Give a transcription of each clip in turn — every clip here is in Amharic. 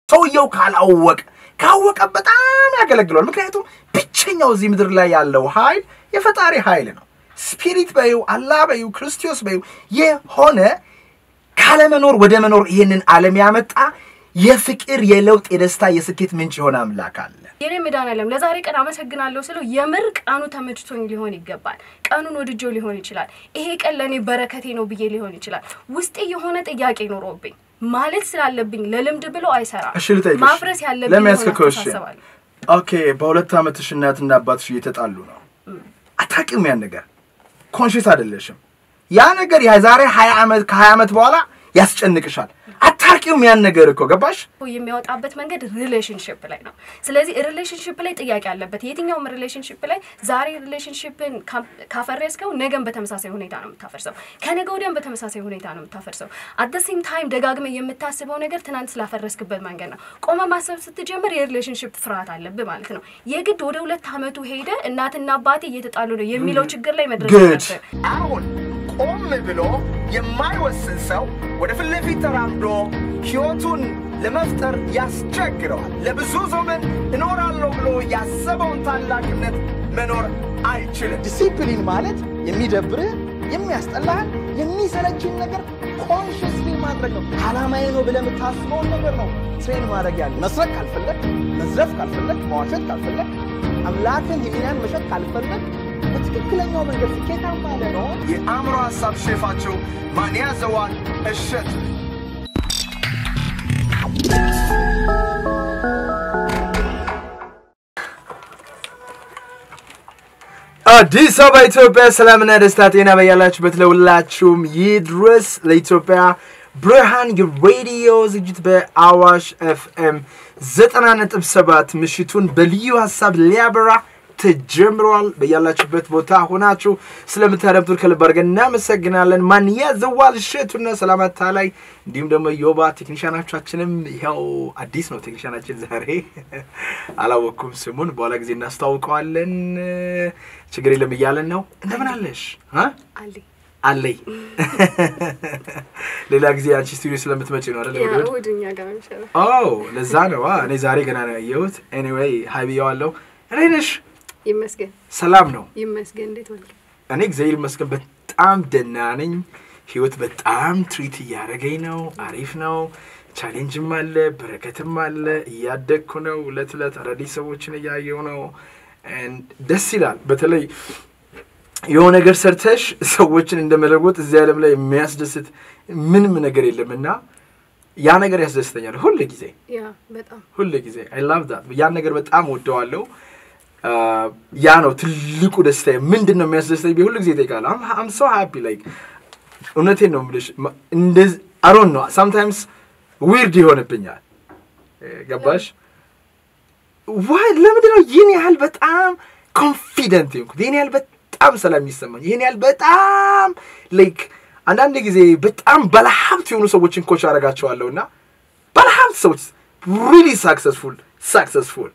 ሰውየው ካላወቀ ካወቀ በጣም ያገለግለዋል። ምክንያቱም ብቸኛው እዚህ ምድር ላይ ያለው ኃይል የፈጣሪ ኃይል ነው። ስፒሪት በዩ አላህ በዩ ክርስቶስ በዩ የሆነ ካለመኖር ወደ መኖር ይህንን ዓለም ያመጣ የፍቅር የለውጥ የደስታ የስኬት ምንጭ የሆነ አምላክ አለ። የኔ መድኃኒዓለም ለዛሬ ቀን አመሰግናለሁ ስለው የምር ቀኑ ተመችቶኝ ሊሆን ይገባል። ቀኑን ወድጆ ሊሆን ይችላል። ይሄ ቀን ለእኔ በረከቴ ነው ብዬ ሊሆን ይችላል። ውስጤ የሆነ ጥያቄ ኖሮብኝ ማለት ስላለብኝ ለልምድ ብሎ አይሰራም። እሺ ልጠይቅሽ፣ ማፍረስ ያለብኝ ለሚያስከክለው እሺ፣ አስተሳሰባለሁ። ኦኬ፣ በሁለት ዓመትሽ እናትና አባትሽ እየተጣሉ ነው። አታውቂውም ያን ነገር ኮንሽስ አይደለሽም። ያ ነገር የዛሬ ሀያ ዓመት ከሀያ ዓመት በኋላ ያስጨንቅሻል። አታውቂውም ያን ነገር እኮ ገባሽ? የሚያወጣበት መንገድ ሪሌሽንሽፕ ላይ ነው። ስለዚህ ሪሌሽንሽፕ ላይ ጥያቄ አለበት። የትኛውም ሪሌሽንሽፕ ላይ ዛሬ ሪሌሽንሽፕን ካፈረስከው ነገን በተመሳሳይ ሁኔታ ነው የምታፈርሰው፣ ከነገ ወዲያም በተመሳሳይ ሁኔታ ነው የምታፈርሰው። አት ደ ሴም ታይም ደጋግመ የምታስበው ነገር ትናንት ስላፈረስክበት መንገድ ነው። ቆመ ማሰብ ስትጀምር የሪሌሽንሽፕ ፍርሃት አለብህ ማለት ነው። የግድ ወደ ሁለት ዓመቱ ሄደ እናትና አባቴ እየተጣሉ ነው የሚለው ችግር ላይ መድረስ Good. አለብህ። አሁን ቆም ብሎ የማይወስን ሰው ወደ ፊት ለፊት ተራምዶ ሕይወቱን ለመፍጠር ያስቸግረዋል። ለብዙ ዘመን እኖራለሁ ብሎ ያሰበውን ታላቅነት መኖር አይችልም። ዲሲፕሊን ማለት የሚደብርህ የሚያስጠላህን የሚሰለችን ነገር ኮንሽስሊ ማድረግ ነው። ዓላማዬ ነው ብለህ የምታስበውን ነገር ነው ትሬን ማድረግ ያለ መስረቅ ካልፈለግ፣ መዝረፍ ካልፈለግ፣ መዋሸት ካልፈለግ፣ አምላክን ህሊናን መሸጥ ካልፈለግ በትክክለኛው መንገድ ስኬታማ ለመሆን የአእምሮ ሐሳብ ሼፋቸው ማን ያዘዋል እሸት አዲስ አበባ ኢትዮጵያ፣ ሰላምና ደስታ ጤና በያላችሁበት ለሁላችሁም ይድረስ። ለኢትዮጵያ ብርሃን የሬዲዮ ዝግጅት በአዋሽ ኤፍኤም ዘጠና ነጥብ ሰባት ምሽቱን በልዩ ሀሳብ ሊያበራ ተጀምረዋል። በያላችሁበት ቦታ ሆናችሁ ስለምታደምጡን ከልብ አድርገን እናመሰግናለን። ማን ያዘዋል እሸቱና ሰላማታ ላይ እንዲሁም ደግሞ ዮባ ቴክኒሻናቻችንም ይኸው አዲስ ነው ቴክኒሻናችን ዛሬ አላወቅኩም ስሙን፣ በኋላ ጊዜ እናስተዋውቀዋለን። ችግር የለም እያለን ነው። እንደምን አለሽ እ? አሌ አለይ ሌላ ጊዜ አንቺ ስቱዲዮ ስለምትመጪ ነው አይደል? እሑድ እሑድ? እሑድ እኛ ጋር ነው የሚሻለው። ኦ ለዛ ነው። አ፣ እኔ ዛሬ ገና ነው ያየሁት። ኤኒዌይ ሀይ ብዬዋለሁ። እኔ ነሽ ይመስገን ሰላም ነው። ይመስገን። እንዴት ዋልክ? እኔ እግዚአብሔር ይመስገን በጣም ደህና ነኝ። ህይወት በጣም ትሪት እያደረገኝ ነው። አሪፍ ነው። ቻሌንጅም አለ፣ በረከትም አለ። እያደግኩ ነው። እለት እለት አዳዲስ ሰዎችን እያየው ነው። And ደስ ይላል። በተለይ የሆነ ነገር ሰርተሽ ሰዎችን እንደመለወጥ እዚህ ዓለም ላይ የሚያስደስት ምንም ነገር የለም እና ያ ነገር ያስደስተኛል ሁል ጊዜ ያ በጣም ሁል ጊዜ አይ ላቭ ዳት ያን ነገር በጣም ወደዋለሁ። ያ ነው ትልቁ ደስታ። ምንድን ነው የሚያስደስተኝ? ሁሉ ጊዜ እጠይቃለሁ። አም ሶ ሃፒ ላይክ እውነቴን ነው የምልሽ። እንደዚህ አሮን ነው ሳምታይምስ ዊርድ ይሆንብኛል። ገባሽ? ዋይ ለምንድን ነው ይህን ያህል በጣም ኮንፊደንት የሆንኩት? ይህን ያህል በጣም ሰላም የሚሰማኝ ይህን ያህል በጣም ላይክ አንዳንድ ጊዜ በጣም ባለሀብት የሆኑ ሰዎችን ኮች አደርጋቸዋለሁ እና ባለሀብት ሰዎች ሪሊ ሳክሰስፉል ሳክሰስፉል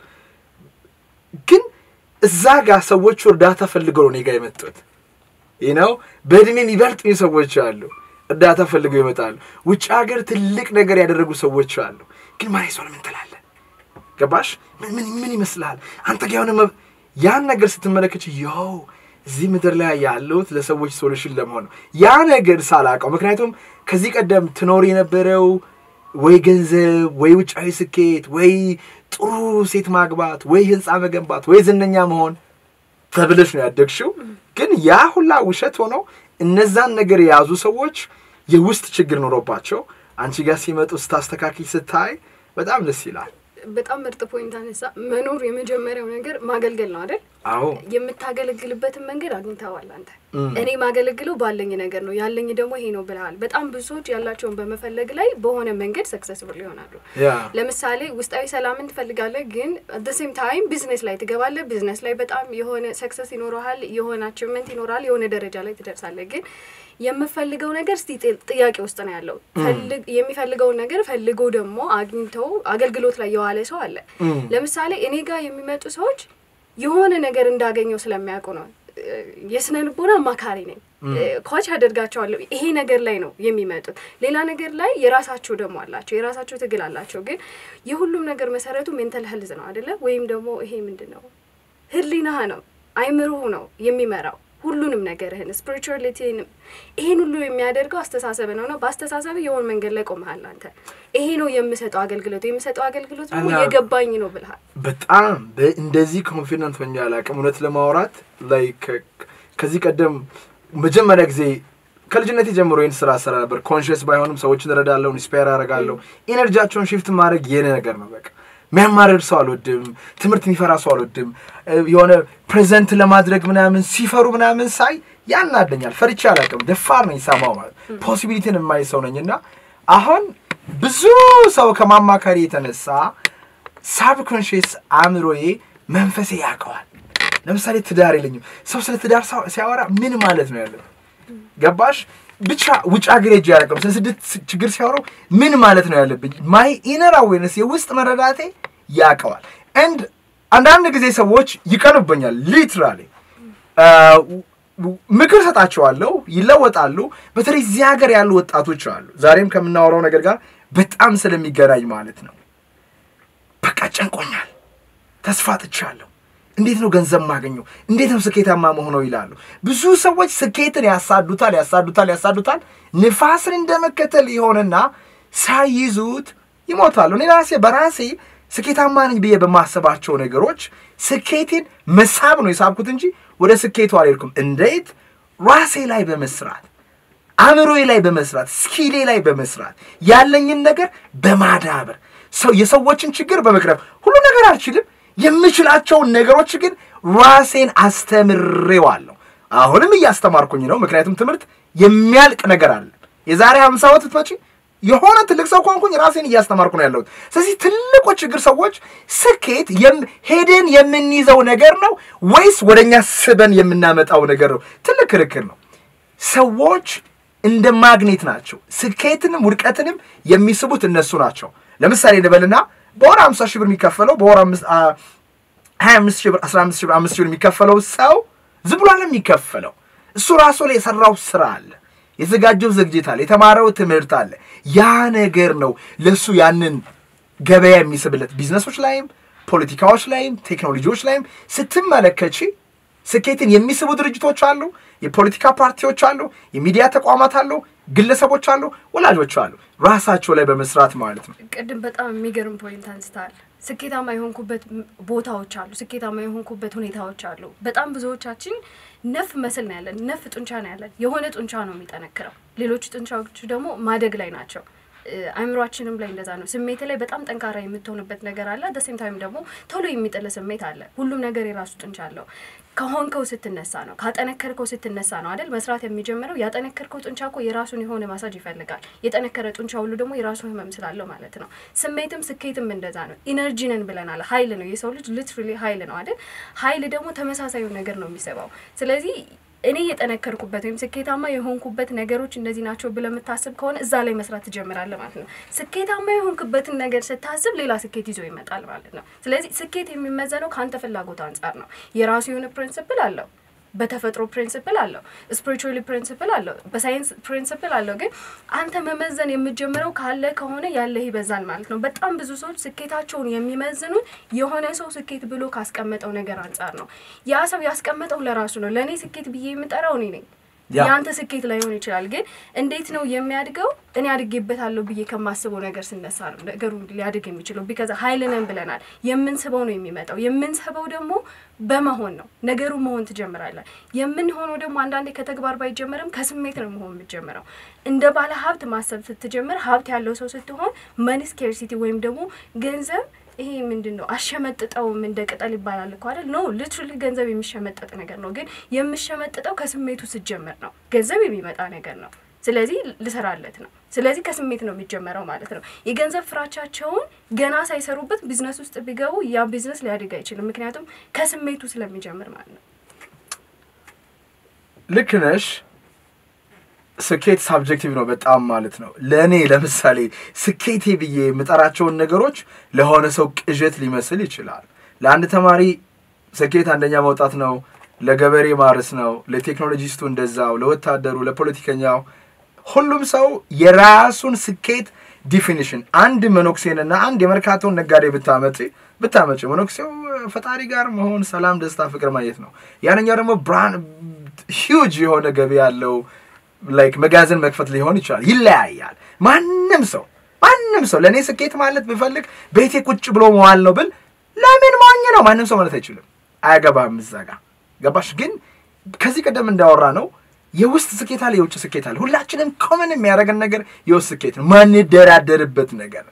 ግን እዛ ጋር ሰዎቹ እርዳታ ፈልገው ነው እኔ ጋር የመጡት። ይህ ነው በእድሜ የሚበልጡኝ ሰዎች አሉ፣ እርዳታ ፈልገው ይመጣሉ። ውጭ ሀገር ትልቅ ነገር ያደረጉ ሰዎች አሉ። ግን ማን ሰው ምን ትላለህ? ገባሽ? ምን ምን ምን ይመስልሃል አንተ ጋር የሆነ መብ- ያን ነገር ስትመለከች ያው እዚህ ምድር ላይ ያለሁት ለሰዎች ሶሉሽን ለመሆን ነው። ያ ነገር ሳላውቀው ምክንያቱም ከዚህ ቀደም ትኖር የነበረው ወይ ገንዘብ ወይ ውጫዊ ስኬት ወይ ጥሩ ሴት ማግባት ወይ ህንፃ መገንባት ወይ ዝነኛ መሆን ተብለሽ ነው ያደግሽው። ግን ያ ሁላ ውሸት ሆኖ እነዛን ነገር የያዙ ሰዎች የውስጥ ችግር ኖሮባቸው አንቺ ጋር ሲመጡ ስታስተካክል ስታይ በጣም ደስ ይላል። በጣም ምርጥ ፖይንት አነሳ። መኖር የመጀመሪያው ነገር ማገልገል ነው አይደል? አዎ የምታገለግልበትን መንገድ አግኝተዋል አንተ። እኔ ማገለግለው ባለኝ ነገር ነው ያለኝ ደግሞ ይሄ ነው ብለሃል። በጣም ብዙ ሰዎች ያላቸውን በመፈለግ ላይ በሆነ መንገድ ሰክሰስፉል ይሆናሉ። ያ ለምሳሌ ውስጣዊ ሰላምን ትፈልጋለህ፣ ግን አት ሴም ታይም ቢዝነስ ላይ ትገባለህ። ቢዝነስ ላይ በጣም የሆነ ሰክሰስ ይኖረሃል፣ የሆነ አቺቭመንት ይኖራል፣ የሆነ ደረጃ ላይ ትደርሳለህ። ግን የምፈልገው ነገር እስቲ ጥ- ጥያቄ ውስጥ ነው ያለው። ፈልግ- የሚፈልገውን ነገር ፈልጎ ደግሞ አግኝተው አገልግሎት ላይ የዋለ ሰው አለ። ለምሳሌ እኔ ጋር የሚመጡ ሰዎች የሆነ ነገር እንዳገኘው ስለሚያውቁ ነው የስነ ልቦና አማካሪ ነኝ። ኮች አደርጋቸዋለሁ። ይሄ ነገር ላይ ነው የሚመጡት። ሌላ ነገር ላይ የራሳቸው ደግሞ አላቸው፣ የራሳቸው ትግል አላቸው። ግን የሁሉም ነገር መሰረቱ ሜንታል ሄልዝ ነው አይደለ? ወይም ደግሞ ይሄ ምንድን ነው ህሊናህ ነው አይምሮህ ነው የሚመራው ሁሉንም ነገርህን ስፒሪቹዋሊቲንም ይሄን ሁሉ የሚያደርገው አስተሳሰብ ነው ነው በአስተሳሰብ የሆን መንገድ ላይ ቆመሃል አንተ ይሄ ነው የምሰጠው አገልግሎት የምሰጠው አገልግሎት ደግሞ እና- የገባኝ ነው ብልሃል በጣም በ- እንደዚህ ኮንፊደንት ሆኜ አላውቅም። እውነት ለማውራት ላይ ከዚህ ቀደም መጀመሪያ ጊዜ ከልጅነቴ ጀምሮ ይህን ስራ ስራ ነበር። ኮንሽስ ባይሆንም ሰዎችን እረዳለሁ፣ ኢንስፓየር አደርጋለሁ። ኢነርጂያቸውን ሽፍት ማድረግ የኔ ነገር ነው። በቃ የሚያማርር ሰው አልወድም። ትምህርት የሚፈራ ሰው አልወድም። እ፣ የሆነ ፕሬዘንት ለማድረግ ምናምን ሲፈሩ ምናምን ሳይ ያናደኛል። ፈርቼ አላውቅም። ደፋር ነኝ ሰማው ማለት ፖሲቢሊቲን የማይ ሰው ነኝ እና አሁን ብዙ ሰው ከማማከሪ የተነሳ ሳብኮንሽስ አእምሮዬ መንፈሴ ያውቀዋል። ለምሳሌ ትዳር የለኝም። ሰው ስለ ትዳር ሳው- ሲያወራ ምን ማለት ነው ያለው? ገባሽ? ብቻ ውጭ ሀገር ሄጄ አላውቅም። ስለ ስደት ስ- ችግር ሲያወራው ምን ማለት ነው ያለብኝ? ማይ ኢነር አዌርነስ የውስጥ መረዳቴ ያውቀዋል። እንድ አንዳንድ ጊዜ ሰዎች ይቀኑብኛል። ሊትራሊ ምክር ሰጣቸዋለሁ፣ ይለወጣሉ። በተለይ እዚህ ሀገር ያሉ ወጣቶች አሉ። ዛሬም ከምናወራው ነገር ጋር በጣም ስለሚገናኝ ማለት ነው። በቃ ጨንቆኛል፣ ተስፋ ጥቻለሁ፣ እንዴት ነው ገንዘብ ማገኘው? እንዴት ነው ስኬታማ መሆነው ይላሉ። ብዙ ሰዎች ስኬትን ያሳዱታል፣ ያሳዱታል፣ ያሳዱታል። ንፋስን እንደመከተል ይሆንና ሳይይዙት ይሞታሉ። እኔ ራሴ በራሴ ስኬታማ ነኝ ብዬ በማሰባቸው ነገሮች ስኬቴን መሳብ ነው የሳብኩት እንጂ ወደ ስኬቱ አልሄድኩም። እንዴት? ራሴ ላይ በመስራት አእምሮዬ ላይ በመስራት ስኪሌ ላይ በመስራት ያለኝን ነገር በማዳበር ሰው የሰዎችን ችግር በመቅረብ ሁሉ ነገር አልችልም። የምችላቸውን ነገሮች ግን ራሴን አስተምሬዋለሁ። አሁንም እያስተማርኩኝ ነው። ምክንያቱም ትምህርት የሚያልቅ ነገር አለ። የዛሬ ሀምሳ ዓመት ብትመጪ የሆነ ትልቅ ሰው ከሆንኩኝ ራሴን እያስተማርኩ ነው ያለሁት። ስለዚህ ትልቁ ችግር ሰዎች ስኬት የም- ሄደን የምንይዘው ነገር ነው ወይስ ወደኛ ስበን የምናመጣው ነገር ነው? ትልቅ ክርክር ነው። ሰዎች እንደ ማግኔት ናቸው። ስኬትንም ውድቀትንም የሚስቡት እነሱ ናቸው። ለምሳሌ እንበልና በወር 50 ሺህ ብር የሚከፈለው በወር አምስት- አ- 25 ሺህ ብር 15 ሺህ ብር 5 ሺህ ብር የሚከፈለው ሰው ዝም ብሎ አለ የሚከፈለው እሱ ራሱ ላይ የሰራው ስራ አለ፣ የተዘጋጀው ዝግጅት አለ፣ የተማረው ትምህርት አለ። ያ ነገር ነው ለእሱ ያንን ገበያ የሚስብለት። ቢዝነሶች ላይም ፖለቲካዎች ላይም ቴክኖሎጂዎች ላይም ስትመለከቺ ስኬትን የሚስቡ ድርጅቶች አሉ፣ የፖለቲካ ፓርቲዎች አሉ፣ የሚዲያ ተቋማት አሉ፣ ግለሰቦች አሉ፣ ወላጆች አሉ። ራሳቸው ላይ በመስራት ማለት ነው። ቅድም በጣም የሚገርም ፖይንት አንስተሃል። ስኬታማ የሆንኩበት ም- ቦታዎች አሉ፣ ስኬታማ የሆንኩበት ሁኔታዎች አሉ። በጣም ብዙዎቻችን ነፍ መስል ነው ያለን፣ ነፍ ጡንቻ ነው ያለን። የሆነ ጡንቻ ነው የሚጠነክረው፣ ሌሎች ጡንቻዎች ደግሞ ማደግ ላይ ናቸው። እ፣ አእምሯችንም ላይ እንደዛ ነው። ስሜት ላይ በጣም ጠንካራ የምትሆንበት ነገር አለ። ደሴም ታይም ደግሞ ቶሎ የሚጥል ስሜት አለ። ሁሉም ነገር የራሱ ጡንቻ አለው። ከሆንከው ስትነሳ ነው፣ ካጠነከርከው ስትነሳ ነው አይደል መስራት የሚጀምረው። ያጠነከርከው ጡንቻ እኮ የራሱን የሆነ ማሳጅ ይፈልጋል። የጠነከረ ጡንቻ ሁሉ ደግሞ የራሱ ህመም ስላለው ማለት ነው። ስሜትም ስኬትም እንደዛ ነው። ኢነርጂ ነን ብለናል። ሀይል ነው የሰው ልጅ ሊትራሊ ሀይል ነው አይደል? ሀይል ደግሞ ተመሳሳዩ ነገር ነው የሚሰባው። ስለዚህ እኔ የጠነከርኩበት ወይም ስኬታማ የሆንኩበት ነገሮች እንደዚህ ናቸው ብለህ የምታስብ ከሆነ እዛ ላይ መስራት ትጀምራለህ ማለት ነው። ስኬታማ የሆንክበትን ነገር ስታስብ ሌላ ስኬት ይዞ ይመጣል ማለት ነው። ስለዚህ ስኬት የሚመዘነው ከአንተ ፍላጎት አንጻር ነው። የራሱ የሆነ ፕሪንስፕል አለው። በተፈጥሮ ፕሪንስፕል አለው፣ ስፒሪቹዋሊ ፕሪንስፕል አለው፣ በሳይንስ ፕሪንስፕል አለው። ግን አንተ መመዘን የምትጀምረው ካለ ከሆነ ያለህ ይበዛል ማለት ነው። በጣም ብዙ ሰዎች ስኬታቸውን የሚመዝኑት የሆነ ሰው ስኬት ብሎ ካስቀመጠው ነገር አንጻር ነው። ያ ሰው ያስቀመጠው ለራሱ ነው። ለእኔ ስኬት ብዬ የምጠራው እኔ ነኝ። ያ። የአንተ ስኬት ላይሆን ይችላል። ግን እንዴት ነው የሚያድገው? እኔ አድጌበታለሁ ብዬ ከማስበው ነገር ስነሳ ነው ነገሩ ሊያድግ የሚችለው። ቢከዛ ሀይል ነን ብለናል። የምንስበው ነው የሚመጣው። የምንስበው ደግሞ በመሆን ነው። ነገሩ መሆን ትጀምራለህ። የምንሆነው ደግሞ አንዳንዴ ከተግባር ባይጀመርም ከስሜት ነው መሆን የምትጀምረው። እንደ ባለ ሀብት ማሰብ ስትጀምር፣ ሀብት ያለው ሰው ስትሆን መኒ ስኬርሲቲ ወይም ደግሞ ገንዘብ ይሄ ምንድን ነው አሸመጥጠውም እንደ ቅጠል ይባላል እኮ አይደል? ኖ ሊትራሊ ገንዘብ የሚሸመጠጥ ነገር ነው። ግን የምሸመጥጠው ከስሜቱ ስትጀምር ነው። ገንዘብ የሚመጣ ነገር ነው። ስለዚህ ልሰራለት ነው። ስለዚህ ከስሜት ነው የሚጀመረው ማለት ነው። የገንዘብ ፍራቻቸውን ገና ሳይሰሩበት ቢዝነስ ውስጥ ቢገቡ ያ ቢዝነስ ሊያድግ አይችልም። ምክንያቱም ከስሜቱ ስለሚጀምር ማለት ነው። ልክ ነሽ። ስኬት ሳብጀክቲቭ ነው በጣም ማለት ነው። ለእኔ ለምሳሌ ስኬቴ ብዬ የምጠራቸውን ነገሮች ለሆነ ሰው ቅዠት ሊመስል ይችላል። ለአንድ ተማሪ ስኬት አንደኛ መውጣት ነው። ለገበሬ ማረስ ነው፣ ለቴክኖሎጂስቱ እንደዛው፣ ለወታደሩ፣ ለፖለቲከኛው ሁሉም ሰው የራሱን ስኬት ዲፊኒሽን አንድ መነኩሴንና አንድ የመርካቶን ነጋዴ ብታመጪ ብታመጪ መነኩሴው ፈጣሪ ጋር መሆን፣ ሰላም፣ ደስታ፣ ፍቅር ማየት ነው። ያንኛው ደግሞ ብራን ሂውጅ የሆነ ገቢ ያለው ላይክ መጋዘን መክፈት ሊሆን ይችላል። ይለያያል። ማንም ሰው ማንም ሰው ለእኔ ስኬት ማለት ብፈልግ ቤቴ ቁጭ ብሎ መዋል ነው ብል ለምን ሞኝ ነው ማንም ሰው ማለት አይችልም። አያገባም እዛ ጋ ገባሽ? ግን ከዚህ ቀደም እንዳወራ ነው የውስጥ ስኬት አለ፣ የውጭ ስኬት አለ። ሁላችንም ኮመን የሚያደርገን ነገር የውስጥ ስኬት ነው፣ ማንደራደርበት ነገር።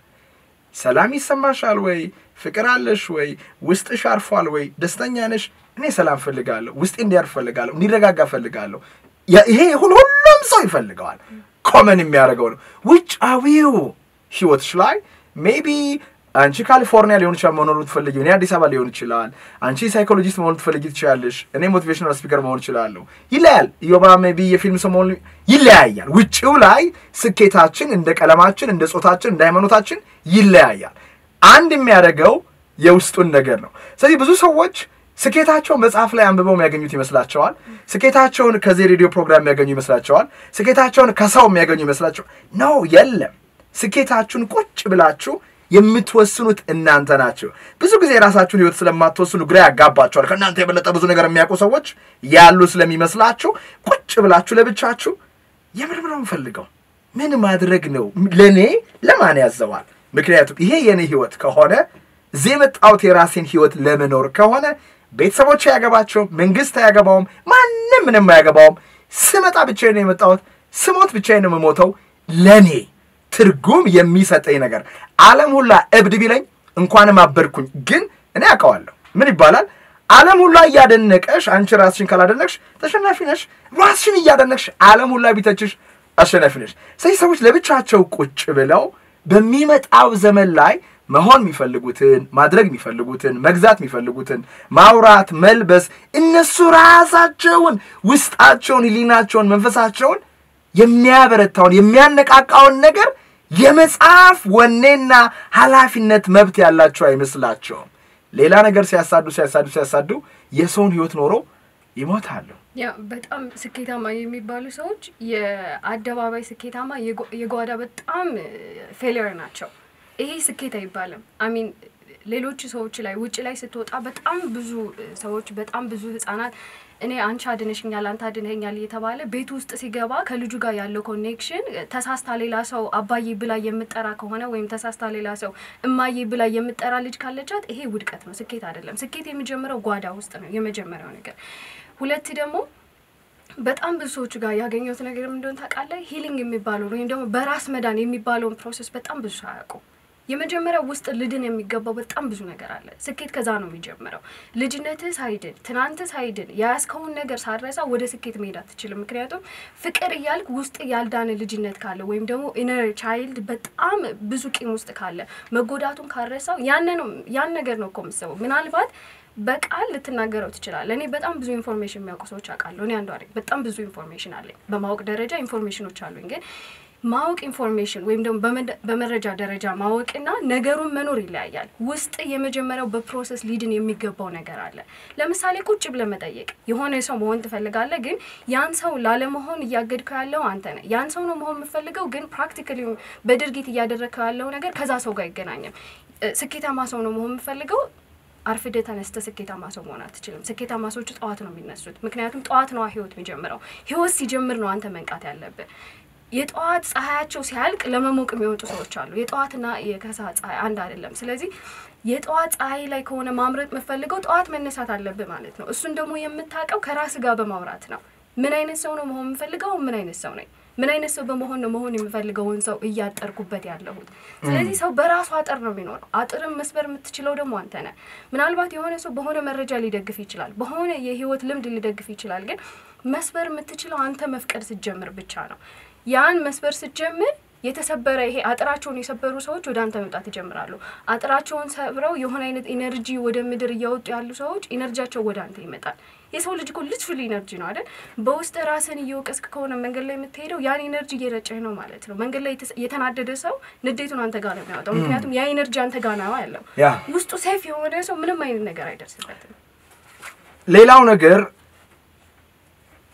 ሰላም ይሰማሻል ወይ? ፍቅር አለሽ ወይ? ውስጥሽ አርፏል ወይ? ደስተኛ ነሽ? እኔ ሰላም ፈልጋለሁ፣ ውስጤ እንዲያርፍ ፈልጋለሁ፣ እንዲረጋጋ ፈልጋለሁ። ያ- ይሄ ሁሉ ሁሉም ሰው ይፈልገዋል። ኮመን የሚያደርገው ነው። ውጫዊው ህይወትሽ ላይ ሜቢ አንቺ ካሊፎርኒያ ሊሆን ይችላል መኖር ትፈልጊ፣ እኔ አዲስ አበባ ሊሆን ይችላል። አንቺ ሳይኮሎጂስት መሆን ትፈልጊ ትችላለሽ፣ እኔ ሞቲቬሽናል ስፒከር መሆን እችላለሁ። ይለያል። ኢዮባ ሜቢ የፊልም ሰው መሆን ይለያያል። ውጭው ላይ ስኬታችን እንደ ቀለማችን፣ እንደ ጾታችን፣ እንደ ሃይማኖታችን ይለያያል። አንድ የሚያደርገው የውስጡን ነገር ነው። ስለዚህ ብዙ ሰዎች ስኬታቸውን መጽሐፍ ላይ አንብበው የሚያገኙት ይመስላቸዋል። ስኬታቸውን ከዚህ ሬዲዮ ፕሮግራም የሚያገኙ ይመስላቸዋል። ስኬታቸውን ከሰው የሚያገኙ ይመስላቸዋል። ነው የለም። ስኬታችሁን ቁጭ ብላችሁ የምትወስኑት እናንተ ናቸው። ብዙ ጊዜ የራሳችሁን ህይወት ስለማትወስኑ ግራ ያጋባቸዋል። ከእናንተ የበለጠ ብዙ ነገር የሚያውቁ ሰዎች ያሉ ስለሚመስላችሁ ቁጭ ብላችሁ ለብቻችሁ የምር ነው የምፈልገው ምን ማድረግ ነው ለእኔ ለማን ያዘዋል? ምክንያቱም ይሄ የእኔ ህይወት ከሆነ እዚህ የመጣሁት የራሴን ህይወት ለመኖር ከሆነ ቤተሰቦች አያገባቸውም፣ መንግስት አያገባውም፣ ማንም ምንም አያገባውም። ስመጣ ብቻዬን ነው የመጣሁት፣ ስሞት ብቻዬን ነው የምሞተው። ለእኔ ትርጉም የሚሰጠኝ ነገር ዓለም ሁላ እብድ ቢለኝ እንኳንም አበድኩኝ፣ ግን እኔ አውቀዋለሁ። ምን ይባላል? ዓለም ሁላ እያደነቀሽ አንቺ ራስሽን ካላደነቅሽ ተሸናፊ ነሽ። ራስሽን እያደነቅሽ ዓለም ሁላ ቢተችሽ አሸናፊ ነሽ። ስለዚህ ሰዎች ለብቻቸው ቁጭ ብለው በሚመጣው ዘመን ላይ መሆን የሚፈልጉትን ማድረግ የሚፈልጉትን መግዛት የሚፈልጉትን ማውራት፣ መልበስ እነሱ ራሳቸውን ውስጣቸውን፣ ህሊናቸውን፣ መንፈሳቸውን የሚያበረታውን የሚያነቃቃውን ነገር የመጽሐፍ ወኔና ኃላፊነት መብት ያላቸው አይመስላቸውም። ሌላ ነገር ሲያሳዱ ሲያሳዱ ሲያሳዱ የሰውን ህይወት ኖሮ ይሞታሉ። ያ በጣም ስኬታማ የሚባሉ ሰዎች የአደባባይ ስኬታማ የጓ- የጓዳ በጣም ፌሊየር ናቸው። ይሄ ስኬት አይባልም። አሚን ሌሎች ሰዎች ላይ ውጭ ላይ ስትወጣ በጣም ብዙ ሰዎች በጣም ብዙ ህጻናት እኔ አንቺ አድነሽኛል አንተ አድነኛል እየተባለ ቤት ውስጥ ሲገባ ከልጁ ጋር ያለው ኮኔክሽን ተሳስታ ሌላ ሰው አባዬ ብላ የምጠራ ከሆነ ወይም ተሳስታ ሌላ ሰው እማዬ ብላ የምጠራ ልጅ ካለቻት ይሄ ውድቀት ነው፣ ስኬት አይደለም። ስኬት የሚጀምረው ጓዳ ውስጥ ነው፣ የመጀመሪያው ነገር። ሁለት ደግሞ በጣም ብዙ ሰዎች ጋር ያገኘሁት ነገር ምን እንደሆነ ታውቃለህ? ሂሊንግ የሚባለውን ወይም ደግሞ በራስ መዳን የሚባለውን ፕሮሰስ በጣም ብዙ ሰው አያውቁም። የመጀመሪያው ውስጥ ልድን የሚገባው በጣም ብዙ ነገር አለ። ስኬት ከዛ ነው የሚጀምረው። ልጅነትህ ሳይድን፣ ትናንት ሳይድን፣ የያዝከውን ነገር ሳረሳ ወደ ስኬት መሄድ አትችልም። ምክንያቱም ፍቅር እያልክ ውስጥ ያልዳነ ልጅነት ካለ ወይም ደግሞ ኢነር ቻይልድ በጣም ብዙ ቂም ውስጥ ካለ መጎዳቱን ካረሳው ያን ነው ያን ነገር ነው እኮ የምትሰበው ምናልባት በቃል ልትናገረው ትችላለህ። እኔ በጣም ብዙ ኢንፎርሜሽን የሚያውቁ ሰዎች አውቃለሁ። እኔ አንዷ ነኝ። በጣም ብዙ ኢንፎርሜሽን አለኝ። በማወቅ ደረጃ ኢንፎርሜሽኖች አሉኝ። ግን ማወቅ ኢንፎርሜሽን ወይም ደግሞ በመደ- በመረጃ ደረጃ ማወቅና ነገሩን መኖር ይለያያል። ውስጥ የመጀመሪያው በፕሮሰስ ሊድን የሚገባው ነገር አለ። ለምሳሌ ቁጭ ብለህ መጠየቅ የሆነ ሰው መሆን ትፈልጋለህ፣ ግን ያን ሰው ላለመሆን እያገድከው ያለው አንተ ነህ። ያን ሰው ነው መሆን የምፈልገው፣ ግን ፕራክቲካሊ በድርጊት እያደረግከው ያለው ነገር ከዛ ሰው ጋር አይገናኝም። እ፣ ስኬታማ ሰው ነው መሆን የምፈልገው አርፍደ ተነስተ ስኬታማ ሰው መሆን አትችልም። ስኬታማ ሰዎች ጠዋት ነው የሚነሱት። ምክንያቱም ጠዋት ነዋ ህይወት የሚጀምረው። ህይወት ሲጀምር ነው አንተ መንቃት ያለብህ። የጠዋት ፀሐያቸው ሲያልቅ ለመሞቅ የሚወጡ ሰዎች አሉ። የጠዋትና የከሰዓት ፀሐይ አንድ አይደለም። ስለዚህ የጠዋት ፀሐይ ላይ ከሆነ ማምረጥ የምፈልገው ጠዋት መነሳት አለብህ ማለት ነው። እሱን ደግሞ የምታውቀው ከራስ ጋር በማውራት ነው። ምን አይነት ሰው ነው መሆን የምፈልገው? ምን አይነት ሰው ነኝ? ምን አይነት ሰው በመሆን ነው መሆን የምፈልገውን ሰው እያጠርኩበት ያለሁት? ስለዚህ ሰው በራሱ አጥር ነው የሚኖረው። አጥርን መስበር የምትችለው ደግሞ አንተ ነህ። ምናልባት የሆነ ሰው በሆነ መረጃ ሊደግፍ ይችላል፣ በሆነ የህይወት ልምድ ሊደግፍ ይችላል። ግን መስበር የምትችለው አንተ መፍቀድ ስትጀምር ብቻ ነው። ያን መስበር ስትጀምር የተሰበረ ይሄ አጥራቸውን የሰበሩ ሰዎች ወደ አንተ መምጣት ይጀምራሉ። አጥራቸውን ሰብረው የሆነ አይነት ኢነርጂ ወደ ምድር እያወጡ ያሉ ሰዎች ኢነርጂያቸው ወደ አንተ ይመጣል። የሰው ልጅ እኮ ሊትራሊ ኢነርጂ ነው አይደል? በውስጥ ራስን እየወቀስክ ከሆነ መንገድ ላይ የምትሄደው ያን ኢነርጂ እየረጨህ ነው ማለት ነው። መንገድ ላይ የተስ- የተናደደ ሰው ንዴቱን አንተ ጋር ነው የሚያወጣው። ምክንያቱም ያ ኢነርጂ አንተ ጋር ነው ያለው። ያ ውስጡ ሴፍ የሆነ ሰው ምንም አይነት ነገር አይደርስበትም። ሌላው ነገር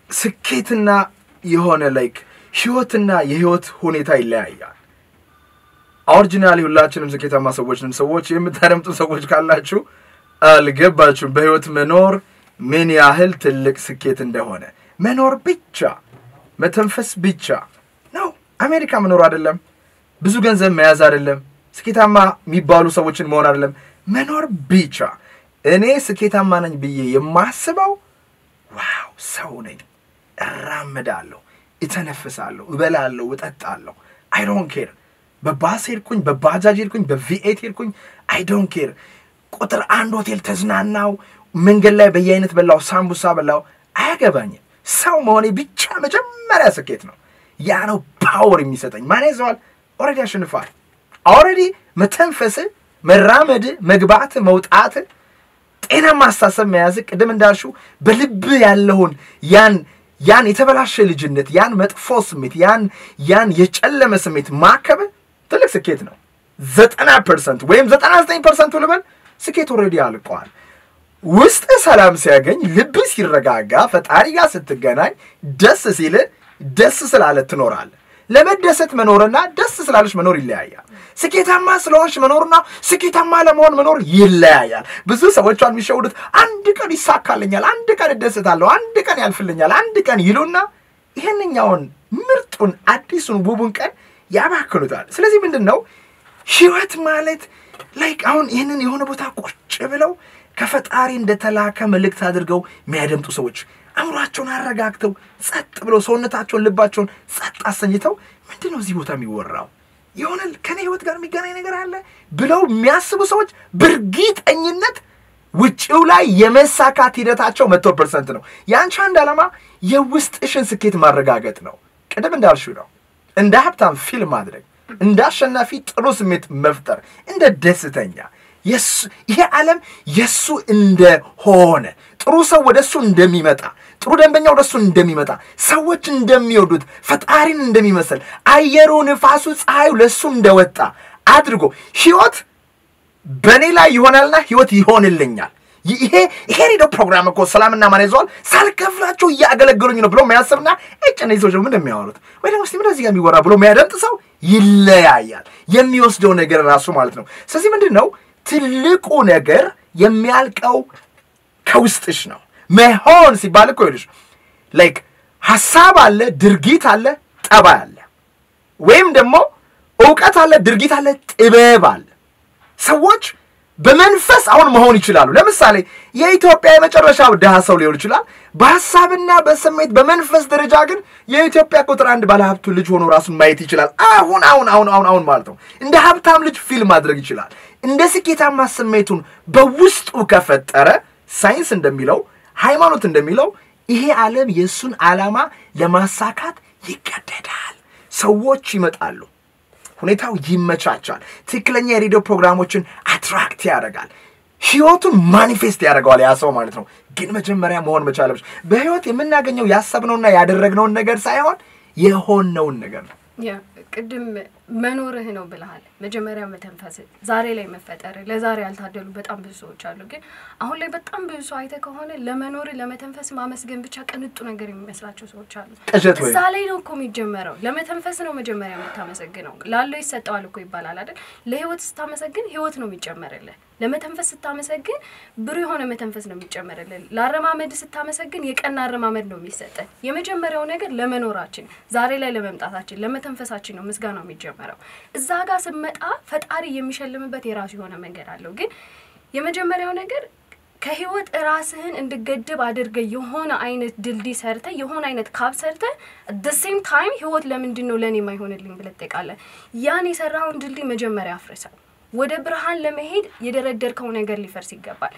ስኬትና የሆነ ላይክ ህይወትና የህይወት ሁኔታ ይለያያል። ኦሪጂናሊ ሁላችንም ስኬታማ ሰዎች ነን። ሰዎች የምታደምጡ ሰዎች ካላችሁ አልገባችሁም። በህይወት መኖር ምን ያህል ትልቅ ስኬት እንደሆነ መኖር ብቻ መተንፈስ ብቻ ነው። አሜሪካ መኖር አይደለም፣ ብዙ ገንዘብ መያዝ አይደለም፣ ስኬታማ የሚባሉ ሰዎችን መሆን አይደለም፣ መኖር ብቻ። እኔ ስኬታማ ነኝ ብዬ የማስበው ዋው ሰው ነኝ፣ እራምዳለሁ፣ እተነፍሳለሁ፣ እበላለሁ፣ እጠጣለሁ። አይ ዶንት ኬር በባስ ሄድኩኝ፣ በባጃጅ ሄድኩኝ፣ በቪኤት ሄድኩኝ፣ አይ ዶንት ኬር። ቁጥር አንድ ሆቴል ተዝናናው፣ መንገድ ላይ በየአይነት በላው፣ ሳምቡሳ በላው፣ አያገባኝም። ሰው መሆኔ ብቻ መጀመሪያ ስኬት ነው። ያ ነው ፓወር የሚሰጠኝ። ማን ይዘዋል? ኦልሬዲ አሸንፋል። ኦልሬዲ መተንፈስ፣ መራመድ፣ መግባት፣ መውጣት፣ ጤናማ አስተሳሰብ መያዝ፣ ቅድም እንዳልሽው በልብ ያለውን ያን ያን የተበላሸ ልጅነት፣ ያን መጥፎ ስሜት፣ ያን ያን የጨለመ ስሜት ማከብ ትልቅ ስኬት ነው። ዘጠና ፐርሰንት ወይም ዘጠና ዘጠኝ ፐርሰንቱ ልበል ስኬት ኦልሬዲ አልቀዋል። ውስጥ ሰላም ሲያገኝ ልብ ሲረጋጋ ፈጣሪ ጋር ስትገናኝ ደስ ሲል ደስ ስላለ ትኖራለህ። ለመደሰት መኖርና ደስ ስላለች መኖር ይለያያል። ስኬታማ ስለሆንሽ መኖርና ስኬታማ ለመሆን መኖር ይለያያል። ብዙ ሰዎች አሉ የሚሸውዱት አንድ ቀን ይሳካልኛል፣ አንድ ቀን እደሰታለሁ፣ አንድ ቀን ያልፍልኛል፣ አንድ ቀን ይሉና ይህንኛውን ምርጡን አዲሱን ውቡን ቀን ያባክኑታል። ስለዚህ ምንድን ነው ህይወት ማለት ላይክ አሁን ይህንን የሆነ ቦታ ቁጭ ብለው ከፈጣሪ እንደተላከ መልእክት አድርገው የሚያደምጡ ሰዎች አእምሯቸውን አረጋግተው ጸጥ ብለው ሰውነታቸውን ልባቸውን ጸጥ አሰኝተው ምንድን ነው እዚህ ቦታ የሚወራው የሆነ ከኔ ህይወት ጋር የሚገናኝ ነገር አለ ብለው የሚያስቡ ሰዎች በእርግጠኝነት ውጭው ላይ የመሳካት ሂደታቸው መቶ ፐርሰንት ነው። የአንቺ አንድ ዓላማ የውስጥሽን ስኬት ማረጋገጥ ነው። ቅድም እንዳልሽው ነው እንደ ሀብታም ፊልም ማድረግ፣ እንደ አሸናፊ ጥሩ ስሜት መፍጠር፣ እንደ ደስተኛ ይሄ ዓለም የእሱ እንደሆነ ጥሩ ሰው ወደ እሱ እንደሚመጣ ጥሩ ደንበኛ ወደ እሱ እንደሚመጣ ሰዎች እንደሚወዱት ፈጣሪን እንደሚመስል አየሩ፣ ንፋሱ፣ ፀሐዩ ለእሱ እንደወጣ አድርጎ ህይወት በእኔ ላይ ይሆናልና ህይወት ይሆንልኛል። ይሄ ይሄ ሬዲዮ ፕሮግራም እኮ ሰላምና ማን ይዘዋል ሳልከፍላቸው እያገለገሉኝ ነው ብሎ የሚያስብና እጭ እነዚህ ሰዎች ምን እንደሚያወሩት ወይ ደግሞ እስቲ ምን እዚህ ጋር የሚወራ ብሎ የሚያደምጥ ሰው ይለያያል። የሚወስደው ነገር ራሱ ማለት ነው። ስለዚህ ምንድን ነው ትልቁ ነገር የሚያልቀው ከውስጥሽ ነው። መሆን ሲባል እኮ ይልሽ ላይክ ሀሳብ አለ፣ ድርጊት አለ፣ ጠባይ አለ፣ ወይም ደግሞ እውቀት አለ፣ ድርጊት አለ፣ ጥበብ አለ። ሰዎች በመንፈስ አሁን መሆን ይችላሉ። ለምሳሌ የኢትዮጵያ የመጨረሻው ድሃ ሰው ሊሆን ይችላል። በሀሳብና በስሜት በመንፈስ ደረጃ ግን የኢትዮጵያ ቁጥር አንድ ባለሀብቱ ልጅ ሆኖ ራሱን ማየት ይችላል። አሁን አሁን አሁን አሁን አሁን ማለት ነው። እንደ ሀብታም ልጅ ፊልም ማድረግ ይችላል። እንደ ስኬታማ ስሜቱን በውስጡ ከፈጠረ ሳይንስ እንደሚለው ሃይማኖት እንደሚለው ይሄ ዓለም የእሱን ዓላማ ለማሳካት ይገደዳል። ሰዎች ይመጣሉ። ሁኔታው ይመቻቻል። ትክክለኛ የሬዲዮ ፕሮግራሞችን አትራክት ያደርጋል። ህይወቱን ማኒፌስት ያደርገዋል ያ ሰው ማለት ነው። ግን መጀመሪያ መሆን መቻለች። በህይወት የምናገኘው ያሰብነውና ያደረግነውን ነገር ሳይሆን የሆነውን ነገር ነው። ቅድም መኖርህ ነው ብለሃል። መጀመሪያ መተንፈስ፣ ዛሬ ላይ መፈጠር። ለዛሬ ያልታደሉ በጣም ብዙ ሰዎች አሉ። ግን አሁን ላይ በጣም ብዙ ሰው አይተህ ከሆነ ለመኖር ለመተንፈስ ማመስገን ብቻ ቅንጡ ነገር የሚመስላቸው ሰዎች አሉ። ቅዠት ወይ እዛ ላይ ነው እኮ የሚጀመረው። ለመተንፈስ ነው መጀመሪያ የምታመሰግነው። ላለው ይሰጠዋል እኮ ይባላል አይደል? ለህይወት ስታመሰግን ህይወት ነው የሚጨመርልህ። ለመተንፈስ ስታመሰግን ብሩ የሆነ መተንፈስ ነው የሚጨመርልን። ለአረማመድ ስታመሰግን የቀና አረማመድ ነው የሚሰጠን። የመጀመሪያው ነገር ለመኖራችን ዛሬ ላይ ለመምጣታችን ለመተንፈሳችን ነው ምስጋናው የሚጀመረው። እዛ ጋር ስመጣ ፈጣሪ የሚሸልምበት የራሱ የሆነ መንገድ አለው። ግን የመጀመሪያው ነገር ከህይወት ራስህን እንድገድብ አድርገ የሆነ አይነት ድልድይ ሰርተ የሆነ አይነት ካብ ሰርተ ደ ሴም ታይም ህይወት ለምንድን ነው ለእኔ የማይሆንልኝ ብለህ ትጠይቃለህ። ያን የሰራውን ድልድይ መጀመሪያ አፍርሰው ወደ ብርሃን ለመሄድ የደረደርከው ነገር ሊፈርስ ይገባል።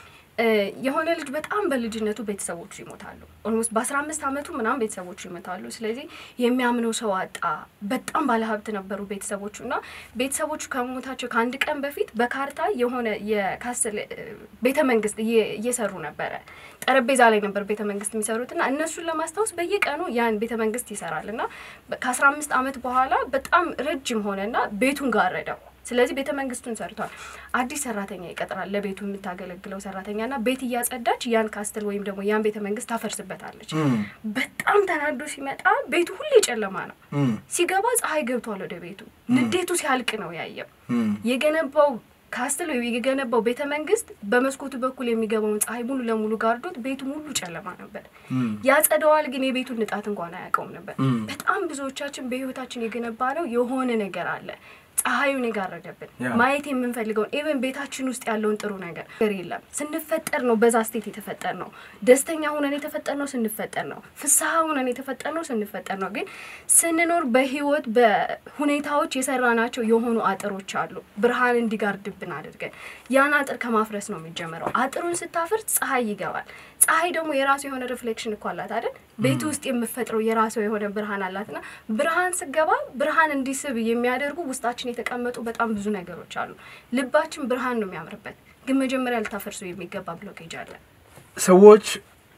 የሆነ ልጅ በጣም በልጅነቱ ቤተሰቦቹ ይሞታሉ። ኦልሞስት በአስራ አምስት አመቱ ምናምን ቤተሰቦቹ ይሞታሉ። ስለዚህ የሚያምነው ሰው አጣ። በጣም ባለሀብት ነበሩ ቤተሰቦቹ እና ቤተሰቦቹ ከመሞታቸው ከአንድ ቀን በፊት በካርታ የሆነ የካስል ቤተ መንግስት እየሰሩ ነበረ። ጠረጴዛ ላይ ነበር ቤተ መንግስት የሚሰሩት እና እነሱን ለማስታወስ በየቀኑ ያን ቤተ መንግስት ይሰራል እና ከአስራ አምስት አመት በኋላ በጣም ረጅም ሆነና ቤቱን ጋረደው ስለዚህ ቤተ መንግስቱን ሰርቷል። አዲስ ሰራተኛ ይቀጥራል፣ ለቤቱ የምታገለግለው ሰራተኛ ና ቤት እያጸዳች ያን ካስትል ወይም ደግሞ ያን ቤተ መንግስት ታፈርስበታለች። በጣም ተናዶ ሲመጣ ቤቱ ሁሌ ጨለማ ነው። ሲገባ ፀሐይ ገብቷል ወደ ቤቱ። ንዴቱ ሲያልቅ ነው ያየው የገነባው ካስትል ወይ የገነባው ቤተ መንግስት በመስኮቱ በኩል የሚገባውን ፀሐይ ሙሉ ለሙሉ ጋርዶት ቤቱ ሙሉ ጨለማ ነበር። ያጸደዋል፣ ግን የቤቱን ንጣት እንኳን አያውቀውም ነበር። በጣም ብዙዎቻችን በህይወታችን የገነባ ነው የሆነ ነገር አለ ፀሐዩን የጋረደብን ያ። ማየት የምንፈልገውን ኢቨን ቤታችን ውስጥ ያለውን ጥሩ ነገር ነገር የለም። ስንፈጠር ነው በዛ ስቴት የተፈጠር ነው። ደስተኛ ሁነን የተፈጠር ነው ስንፈጠር ነው። ፍስሐ ሁነን የተፈጠር ነው ስንፈጠር ነው። ግን ስንኖር በህይወት በሁኔታዎች የሰራናቸው የሆኑ አጥሮች አሉ። ብርሃን እንዲጋርድብን አድርገን ያን አጥር ከማፍረስ ነው የሚጀምረው። አጥሩን ስታፈርስ ፀሐይ ይገባል። ፀሐይ ደግሞ የራሱ የሆነ ሪፍሌክሽን እኮ አላት አይደል? ቤት ውስጥ የምፈጥረው የራሱ የሆነ ብርሃን አላትና ብርሃን ስገባ ብርሃን እንዲስብ የሚያደርጉ ውስጣችን የተቀመጡ በጣም ብዙ ነገሮች አሉ። ልባችን ብርሃን ነው የሚያምርበት፣ ግን መጀመሪያ ልታፈርሱ የሚገባ ብሎኬጅ አለ። ሰዎች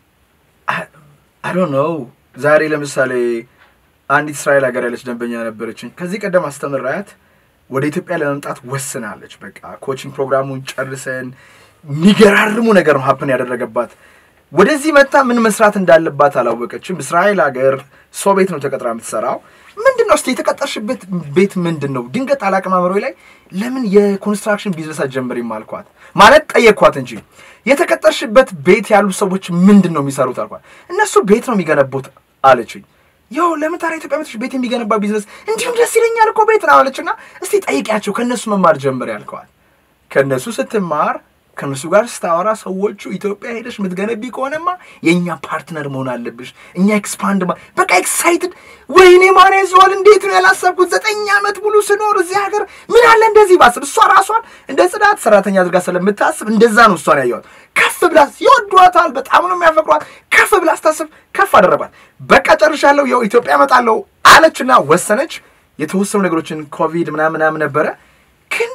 አዶ ነው። ዛሬ ለምሳሌ አንዲት እስራኤል ሀገር ያለች ደንበኛ ነበረችኝ። ከዚህ ቀደም አስተምራያት ወደ ኢትዮጵያ ለመምጣት ወስናለች። በቃ ኮቺንግ ፕሮግራሙን ጨርሰን የሚገራርሙ ነገር ነው ሀፕን ያደረገባት። ወደዚህ መጣ ምን መስራት እንዳለባት አላወቀችም። እስራኤል ሀገር ሰው ቤት ነው ተቀጥራ የምትሰራው። ምንድን ነው እስኪ የተቀጠርሽበት ቤት ምንድን ነው? ድንገት አላቅማመሮ ላይ ለምን የኮንስትራክሽን ቢዝነስ አትጀምሪም አልኳት። ማለት ጠየቅኳት እንጂ የተቀጠርሽበት ቤት ያሉ ሰዎች ምንድን ነው የሚሰሩት አልኳት። እነሱ ቤት ነው የሚገነቡት አለችኝ። ያው ለምን ታዲያ ኢትዮጵያ መጥተሽ ቤት የሚገነባ ቢዝነስ እንዲሁም ደስ ይለኛል እኮ ቤት ነው አለችና፣ እስቲ ጠይቂያቸው ከእነሱ መማር ጀምር ያልከዋል። ከእነሱ ስትማር ከእነሱ ጋር ስታወራ ሰዎቹ ኢትዮጵያ ሄደሽ የምትገነቢ ከሆነማ የእኛ ፓርትነር መሆን አለብሽ። እኛ ኤክስፓንድ ማ በቃ ኤክሳይትድ ወይኔ ማን ያዘዋል እንዴት ነው ያላሰብኩት? ዘጠኝ ዓመት ሙሉ ስኖር እዚህ ሀገር ምን አለ እንደዚህ ባስብ። እሷ ራሷን እንደ ጽዳት ሰራተኛ አድርጋ ስለምታስብ እንደዛ ነው እሷን ያየዋት። ከፍ ብላ ይወዷታል፣ በጣም ነው የሚያፈቅሯት። ከፍ ብላ ስታስብ ከፍ አደረጓት። በቃ ጨርሻለሁ፣ ያው ኢትዮጵያ እመጣለሁ አለችና ወሰነች። የተወሰኑ ነገሮችን ኮቪድ ምናምን ምናምን ነበረ ግን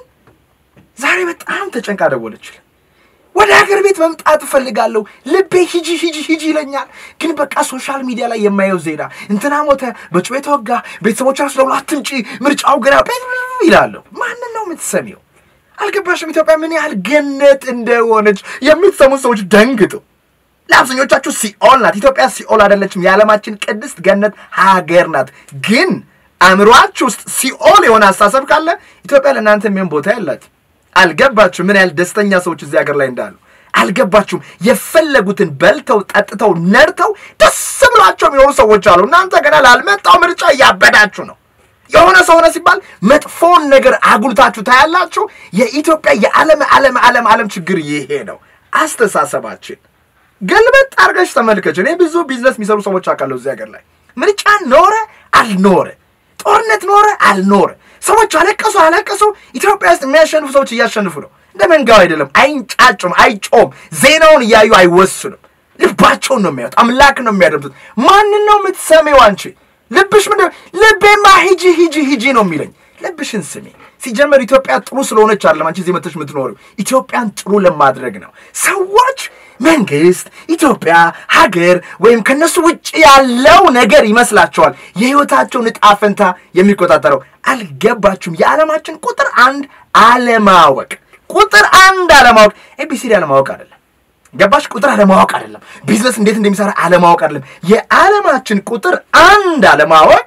ዛሬ በጣም ተጨንቃ ደወለችል። ወደ ሀገር ቤት መምጣት እፈልጋለሁ፣ ልቤ ሂጂ ሂጂ ሂጂ ይለኛል። ግን በቃ ሶሻል ሚዲያ ላይ የማየው ዜና እንትና ሞተ፣ በጩቤ ተወጋ፣ ቤተሰቦች ራሱ ደውሎ አትምጪ፣ ምርጫው ገና ይላለሁ። ማንን ነው የምትሰሚው? አልገባሽም? ኢትዮጵያ ምን ያህል ገነት እንደሆነች የምትሰሙ ሰዎች ደንግጡ። ለአብዛኞቻችሁ ሲኦል ናት። ኢትዮጵያ ሲኦል አይደለችም። የዓለማችን ቅድስት ገነት ሀገር ናት። ግን አእምሯችሁ ውስጥ ሲኦል የሆነ አስተሳሰብ ካለ ኢትዮጵያ ለእናንተ የሚሆን ቦታ ያላት አልገባችሁም? ምን ያህል ደስተኛ ሰዎች እዚህ ሀገር ላይ እንዳሉ አልገባችሁም? የፈለጉትን በልተው ጠጥተው ነድተው ደስ ብሏቸው የሚኖሩ ሰዎች አሉ። እናንተ ገና ላልመጣው ምርጫ እያበዳችሁ ነው። የሆነ ሰው ሆነ ሲባል መጥፎውን ነገር አጉልታችሁ ታያላችሁ። የኢትዮጵያ የዓለም ዓለም ዓለም ዓለም ችግር ይሄ ነው። አስተሳሰባችን ገልበጥ አድርገሽ ተመልከች። እኔ ብዙ ቢዝነስ የሚሰሩ ሰዎች አውቃለሁ እዚህ ሀገር ላይ ምርጫ ኖረ አልኖረ ጦርነት ኖረ አልኖረ ሰዎች አለቀሱ አለቀሱ። ኢትዮጵያ ውስጥ የሚያሸንፉ ሰዎች እያሸንፉ ነው። እንደ መንጋው አይደለም። አይንጫጩም፣ አይጮም፣ ዜናውን እያዩ አይወስኑም። ልባቸውን ነው የሚያዩት። አምላክ ነው የሚያደምጡት። ማንን ነው የምትሰሚው አንቺ? ልብሽ ምንድን ነው? ልቤማ ሂጂ ሂጂ ሂጂ ነው የሚለኝ። ልብሽን ስሚ። ሲጀመር ኢትዮጵያ ጥሩ ስለሆነች አይደለም አንቺ እዚህ መተሽ የምትኖሪው፣ ኢትዮጵያን ጥሩ ለማድረግ ነው። ሰዎች መንግስት፣ ኢትዮጵያ፣ ሀገር ወይም ከነሱ ውጭ ያለው ነገር ይመስላቸዋል የህይወታቸውን ዕጣ ፈንታ የሚቆጣጠረው። አልገባችሁም? የዓለማችን ቁጥር አንድ አለማወቅ፣ ቁጥር አንድ አለማወቅ፣ ኤቢሲዲ አለማወቅ አይደለም። ገባሽ? ቁጥር አለማወቅ አይደለም። ቢዝነስ እንዴት እንደሚሰራ አለማወቅ አይደለም። የዓለማችን ቁጥር አንድ አለማወቅ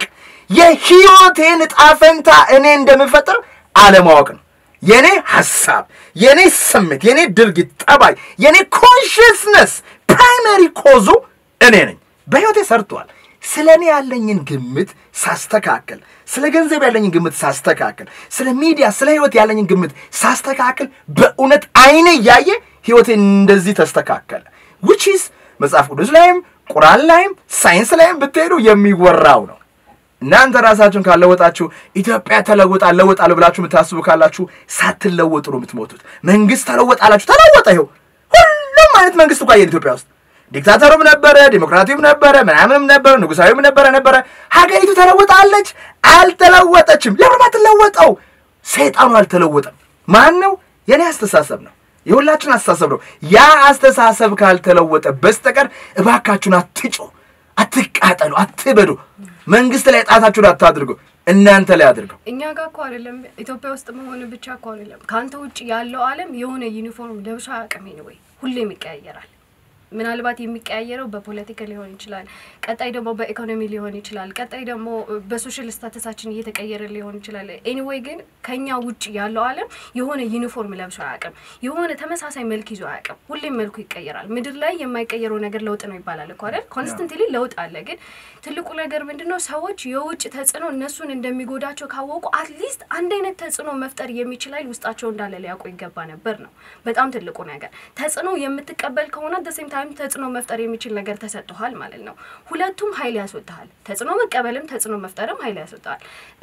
የህይወቴን ዕጣ ፈንታ እኔ እንደምፈጥር አለማወቅ ነው። የኔ ሐሳብ፣ የኔ ስሜት፣ የኔ ድርጊት ጠባይ፣ የኔ ኮንሽስነስ ፕራይመሪ ኮዙ እኔ ነኝ። በህይወቴ ሰርቷል። ስለ እኔ ያለኝን ግምት ሳስተካከል፣ ስለ ገንዘብ ያለኝን ግምት ሳስተካከል፣ ስለ ሚዲያ፣ ስለ ህይወት ያለኝን ግምት ሳስተካከል፣ በእውነት አይኔ እያየ ህይወቴ እንደዚህ ተስተካከለ። ዊችስ መጽሐፍ ቅዱስ ላይም ቁርአን ላይም ሳይንስ ላይም ብትሄዱ የሚወራው ነው። እናንተ ራሳችሁን ካለወጣችሁ ኢትዮጵያ ተለውጣ ለወጣለሁ ብላችሁ የምታስቡ ካላችሁ ሳትለወጡ ነው የምትሞቱት። መንግስት ተለወጣላችሁ፣ ተለወጠ። ይኸው ሁሉም አይነት መንግስት እኮ አየን ኢትዮጵያ ውስጥ ዲክታተሩም ነበረ፣ ዲሞክራቲውም ነበረ፣ ምናምንም ነበረ፣ ንጉሳዊም ነበረ ነበረ። ሀገሪቱ ተለውጣለች? አልተለወጠችም። ለምን አትለወጠው? ሰይጣኑ አልተለወጠም። ማን ነው? የኔ አስተሳሰብ ነው። የሁላችን አስተሳሰብ ነው። ያ አስተሳሰብ ካልተለወጠ በስተቀር እባካችሁን አትጮ፣ አትቃጠሉ፣ አትበዱ። መንግስት ላይ ጣታችሁን አታድርጉ። እናንተ ላይ አድርገው እኛ ጋር እኮ አይደለም ኢትዮጵያ ውስጥ መሆን ብቻ እኮ አይደለም። ከአንተ ውጭ ያለው ዓለም የሆነ ዩኒፎርም ለብሶ አያውቅም። ወይ ሁሌም ይቀያየራል። ምናልባት የሚቀያየረው በፖለቲካ ሊሆን ይችላል። ቀጣይ ደግሞ በኢኮኖሚ ሊሆን ይችላል። ቀጣይ ደግሞ በሶሻል ስታተሳችን እየተቀየረ ሊሆን ይችላል። ኤኒዌይ ግን ከኛ ውጭ ያለው ዓለም የሆነ ዩኒፎርም ለብሶ አያውቅም። የሆነ ተመሳሳይ መልክ ይዞ አያውቅም። ሁሌም መልኩ ይቀየራል። ምድር ላይ የማይቀየረው ነገር ለውጥ ነው ይባላል እኮ አይደል? ኮንስተንትሊ ለውጥ አለ። ግን ትልቁ ነገር ምንድን ነው? ሰዎች የውጭ ተጽዕኖ እነሱን እንደሚጎዳቸው ካወቁ አትሊስት አንድ አይነት ተጽዕኖ መፍጠር የሚችል ኃይል ውስጣቸው እንዳለ ሊያውቁ ይገባ ነበር ነው በጣም ትልቁ ነገር። ተጽዕኖ የምትቀበል ከሆነ ደሴም ታይም ተጽዕኖ መፍጠር የሚችል ነገር ተሰጥቷል ማለት ነው። ሁለቱም ኃይል ያስወጣሃል። ተጽዕኖ መቀበልም ተጽዕኖ መፍጠርም ኃይል ያስወጣሃል።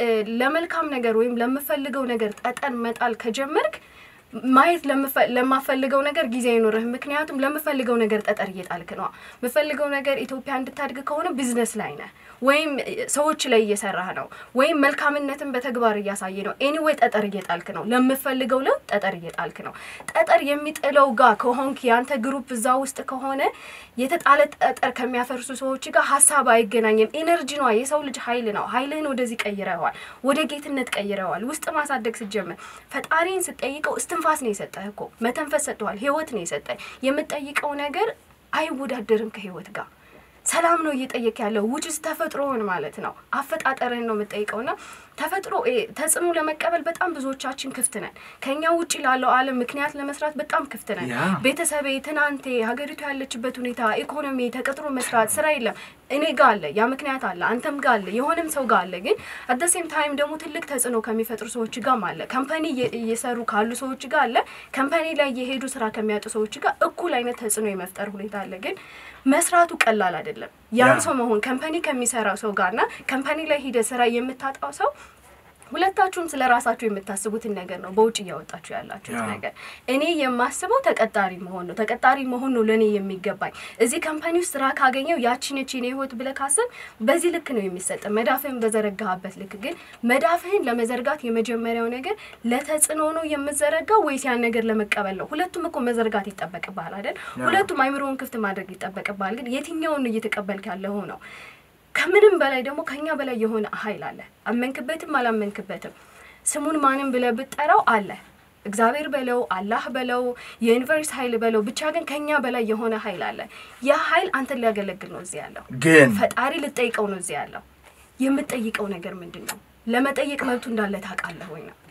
ለመልካም ነገር ወይም ለምፈልገው ነገር ጠጠን መጣል ከጀመርክ ማየት ለማፈልገው ነገር ጊዜ አይኖርህ። ምክንያቱም ለምፈልገው ነገር ጠጠር እየጣልክ ነው። የምፈልገው ነገር ኢትዮጵያ እንድታድግ ከሆነ ቢዝነስ ላይ ነህ ወይም ሰዎች ላይ እየሰራህ ነው ወይም መልካምነትን በተግባር እያሳየ ነው። ኤኒዌይ ጠጠር እየጣልክ ነው። ለምፈልገው ለውጥ ጠጠር እየጣልክ ነው። ጠጠር የሚጥለው ጋር ከሆንክ ያንተ ግሩፕ እዛ ውስጥ ከሆነ የተጣለ ጠጠር ከሚያፈርሱ ሰዎች ጋር ሀሳብ አይገናኝም። ኤነርጂ ነዋ። የሰው ልጅ ኃይል ነው። ኃይልህን ወደዚህ ቀይረዋል፣ ወደ ጌትነት ቀይረዋል። ውስጥ ማሳደግ ስትጀምር ፈጣሪን ስጠይቀው እስትንፋስ ነው የሰጠህ እኮ መተንፈስ ሰጥተዋል። ህይወት ነው የሰጠህ። የምጠይቀው ነገር አይወዳደርም ከህይወት ጋር ሰላም ነው እየጠየቅ ያለው ውጭስ ተፈጥሮውን ማለት ነው። አፈጣጠርህን ነው የምጠይቀውና ተፈጥሮ ተጽዕኖ ለመቀበል በጣም ብዙዎቻችን ክፍት ነን። ከኛ ውጭ ላለው ዓለም ምክንያት ለመስራት በጣም ክፍት ነን። ያ። ቤተሰቤ፣ ትናንቴ፣ ሀገሪቱ ያለችበት ሁኔታ፣ ኢኮኖሚ፣ ተቀጥሮ መስራት፣ ስራ የለም እኔ ጋ አለ፣ ያ ምክንያት አለ፣ አንተም ጋ አለ፣ የሆነም ሰው ጋ አለ። ግን አደሴም ታይም ደግሞ ትልቅ ተጽዕኖ ከሚፈጥሩ ሰዎች ጋም አለ። ከምፓኒ እየሰሩ ካሉ ሰዎች ጋር አለ። ከምፓኒ ላይ የሄዱ ስራ ከሚያጡ ሰዎች ጋር እኩል አይነት ተጽዕኖ የመፍጠር ሁኔታ አለ። ግን መስራቱ ቀላል አይደለም። ያን ያ። ሰው መሆን ከምፓኒ ከሚሰራው ሰው ጋርና ከምፓኒ ላይ ሂደ ስራ የምታጣው ሰው ሁለታችሁም ስለ ራሳችሁ የምታስቡትን ነገር ነው በውጭ እያወጣችሁ ያላችሁት ያ። ነገር። እኔ የማስበው ተቀጣሪ መሆን ነው። ተቀጣሪ መሆን ነው ለእኔ የሚገባኝ። እዚህ ካምፓኒ ውስጥ ስራ ካገኘው ያቺነች የኔ ህይወት ብለህ ካሰብ በዚህ ልክ ነው የሚሰጥ መዳፍህን በዘረጋህበት ልክ። ግን መዳፍህን ለመዘርጋት የመጀመሪያው ነገር ለተጽዕኖ ነው የምዘረጋው ወይስ ያን ነገር ለመቀበል ነው? ሁለቱም እኮ መዘርጋት ይጠበቅብሃል አይደል? ሁለቱም አይምሮውን ክፍት ማድረግ ይጠበቅብሃል። ግን የትኛውን ነው እየተቀበልክ ያለው ነው? ከምንም በላይ ደግሞ ከኛ በላይ የሆነ ኃይል አለ። አመንክበትም አላመንክበትም ስሙን ማንም ብለህ ብትጠራው አለ። እግዚአብሔር በለው አላህ በለው የዩኒቨርስ ኃይል በለው ብቻ ግን ከኛ በላይ የሆነ ኃይል አለ። ያ ኃይል አንተን ሊያገለግል ነው እዚህ ያለው። ግን ፈጣሪ ልጠይቀው ነው እዚህ ያለው። የምጠይቀው ነገር ምንድን ነው? ለመጠየቅ መብቱ እንዳለ ታውቃለህ ወይ ነው?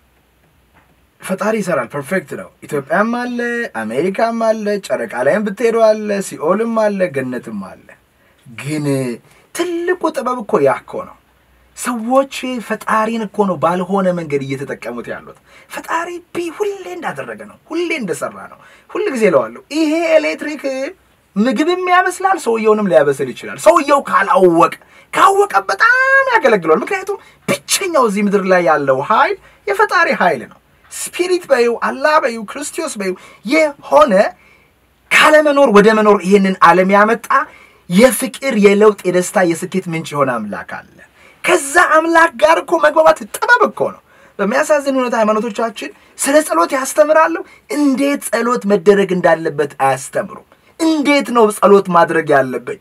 ፈጣሪ ይሰራል። ፐርፌክት ነው። ኢትዮጵያም አለ፣ አሜሪካም አለ፣ ጨረቃ ላይም ብትሄዱ አለ፣ ሲኦልም አለ፣ ገነትም አለ። ግን ትልቁ ጥበብ እኮ ያ እኮ ነው። ሰዎች ፈጣሪን እኮ ነው ባልሆነ መንገድ እየተጠቀሙት ያሉት። ፈጣሪ ቢ ሁሌ እንዳደረገ ነው፣ ሁሌ እንደሰራ ነው። ሁል ጊዜ እለዋለሁ ይሄ ኤሌክትሪክ ምግብም ያበስላል፣ ሰውየውንም ሊያበስል ይችላል። ሰውየው ካላወቀ ካወቀ በጣም ያገለግለዋል። ምክንያቱም ብቸኛው እዚህ ምድር ላይ ያለው ኃይል የፈጣሪ ኃይል ነው። ስፒሪት በዩ አላህ በዩ ክርስቶስ በዩ የሆነ ካለመኖር ወደ መኖር ይህንን ዓለም ያመጣ የፍቅር የለውጥ የደስታ የስኬት ምንጭ የሆነ አምላክ አለ። ከዛ አምላክ ጋር እኮ መግባባት ጥበብ እኮ ነው። በሚያሳዝን ሁኔታ ሃይማኖቶቻችን ስለ ጸሎት ያስተምራሉ። እንዴት ጸሎት መደረግ እንዳለበት አያስተምሩም። እንዴት ነው ጸሎት ማድረግ ያለብኝ?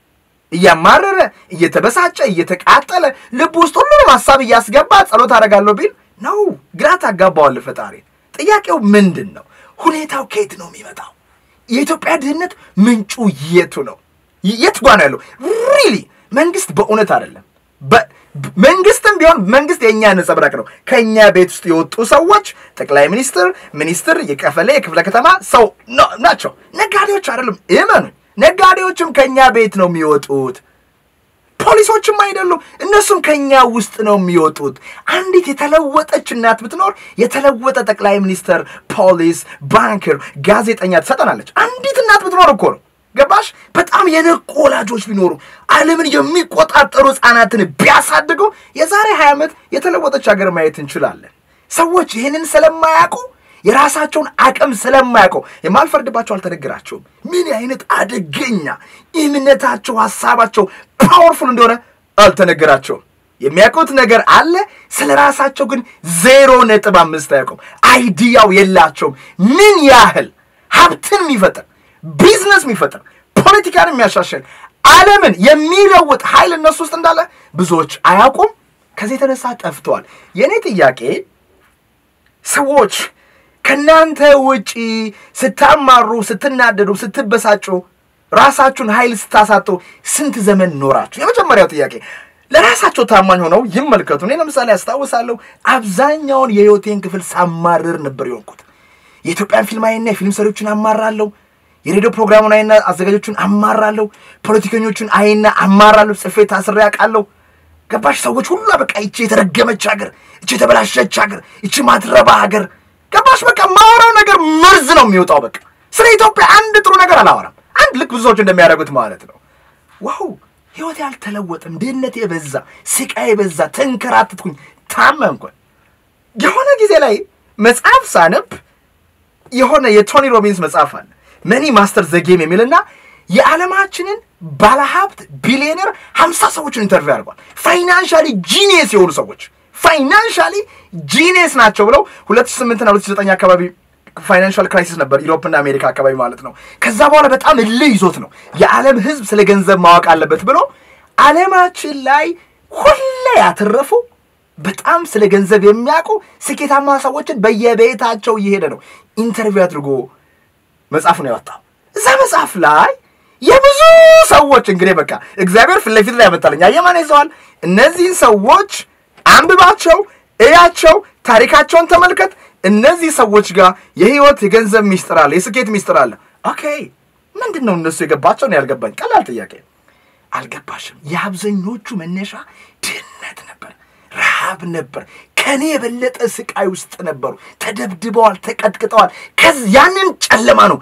እያማረረ እየተበሳጨ እየተቃጠለ ልብ ውስጥ ሁሉንም ሀሳብ እያስገባ ጸሎት አደርጋለሁ ቢል ነው ግራ ታጋባዋለህ ፈጣሪ። ጥያቄው ምንድን ነው? ሁኔታው ከየት ነው የሚመጣው? የኢትዮጵያ ድህነት ምንጩ የቱ ነው? የት ጓ ነው ያለው? ሪሊ መንግስት በእውነት አይደለም። በ- መንግስትም ቢሆን መንግስት የእኛ ነጸብራቅ ነው። ከእኛ ቤት ውስጥ የወጡ ሰዎች ጠቅላይ ሚኒስትር፣ ሚኒስትር፣ የቀበሌ የክፍለ ከተማ ሰው ነ- ናቸው። ነጋዴዎች አይደሉም። እመኑኝ፣ ነጋዴዎችም ከእኛ ቤት ነው የሚወጡት። ፖሊሶችም አይደሉም። እነሱም ከኛ ውስጥ ነው የሚወጡት። አንዲት የተለወጠች እናት ብትኖር የተለወጠ ጠቅላይ ሚኒስተር፣ ፖሊስ፣ ባንከር፣ ጋዜጠኛ ትሰጠናለች። አንዲት እናት ብትኖር እኮ ነው። ገባሽ? በጣም የነቁ ወላጆች ቢኖሩ ዓለምን የሚቆጣጠሩ ህፃናትን ቢያሳድጉ የዛሬ 20 ዓመት የተለወጠች ሀገር ማየት እንችላለን። ሰዎች ይህንን ስለማያውቁ የራሳቸውን አቅም ስለማያውቀው የማልፈርድባቸው አልተነገራቸውም። ምን አይነት አደገኛ እምነታቸው፣ ሀሳባቸው ፓወርፉል እንደሆነ አልተነገራቸውም። የሚያውቁት ነገር አለ፣ ስለ ራሳቸው ግን ዜሮ ነጥብ አምስት አያውቁም። አይዲያው የላቸውም። ምን ያህል ሀብትን የሚፈጥር ቢዝነስ የሚፈጥር ፖለቲካን የሚያሻሽል ዓለምን የሚለውጥ ኃይል እነሱ ውስጥ እንዳለ ብዙዎች አያውቁም፣ ከዚህ የተነሳ ጠፍተዋል። የእኔ ጥያቄ ሰዎች ከእናንተ ውጪ ስታማሩ፣ ስትናደዱ፣ ስትበሳጩ፣ ራሳችሁን ኃይል ስታሳጡ ስንት ዘመን ኖራችሁ? የመጀመሪያው ጥያቄ ለራሳቸው ታማኝ ሆነው ይመልከቱ። እኔ ለምሳሌ አስታውሳለሁ አብዛኛውን የህይወቴን ክፍል ሳማርር ነበር የሆንኩት። የኢትዮጵያን ፊልም አይና የፊልም ሰሪዎችን አማራለሁ። የሬዲዮ ፕሮግራሙን አይና አዘጋጆቹን አማራለሁ። ፖለቲከኞቹን አይና አማራለሁ። ጽፌ ታስሬ አውቃለሁ። ገባሽ? ሰዎች ሁሉ በቃ ይቺ የተረገመች ሀገር፣ ይቺ የተበላሸች ሀገር፣ ይቺ ማትረባ ሀገር ገባሽ? በቃ ማወራው ነገር መርዝ ነው የሚወጣው። በቃ ስለ ኢትዮጵያ አንድ ጥሩ ነገር አላወራም። አንድ ልክ ብዙ ሰዎች እንደሚያደርጉት ማለት ነው። ዋው ህይወት ያልተለወጠም፣ ድህነት የበዛ ስቃይ የበዛ ተንከራትትኩኝ፣ ታመምኩኝ። የሆነ ጊዜ ላይ መጽሐፍ ሳነብ የሆነ የቶኒ ሮቢንስ መጽሐፍ አለ መኒ ማስተር ዘጌም የሚልና የዓለማችንን ባለሀብት ቢሊዮነር ሀምሳ ሰዎችን ኢንተርቪው ያደርጓል። ፋይናንሻሊ ጂኒየስ የሆኑ ሰዎች ፋይናንሻሊ ጂኒየስ ናቸው ብለው ሁለት ሺህ ስምንትና ሁለት ሺህ ዘጠኝ አካባቢ ፋይናንሻል ክራይሲስ ነበር ዩሮፕና አሜሪካ አካባቢ ማለት ነው። ከዛ በኋላ በጣም እልህ ይዞት ነው የዓለም ህዝብ ስለ ገንዘብ ማወቅ አለበት ብሎ ዓለማችን ላይ ሁሌ ያተረፉ በጣም ስለ ገንዘብ የሚያውቁ ስኬታማ ሰዎችን በየቤታቸው እየሄደ ነው ኢንተርቪው አድርጎ መጽሐፉን ያወጣው። እዛ መጽሐፍ ላይ የብዙ ሰዎች እንግዲህ በቃ እግዚአብሔር ፊት ለፊት ላይ ያመጣልኝ አየማን ይዘዋል። እነዚህን ሰዎች አንብባቸው፣ እያቸው፣ ታሪካቸውን ተመልከት። እነዚህ ሰዎች ጋር የህይወት የገንዘብ ሚስጥር አለ፣ የስኬት ሚስጥር አለ። ኦኬ ምንድን ነው እነሱ የገባቸው ነው ያልገባኝ። ቀላል ጥያቄ አልገባሽም። የአብዛኞቹ መነሻ ድህነት ነበር፣ ረሃብ ነበር። ከኔ የበለጠ ስቃይ ውስጥ ነበሩ። ተደብድበዋል፣ ተቀጥቅጠዋል። ከዚ ያንን ጨለማ ነው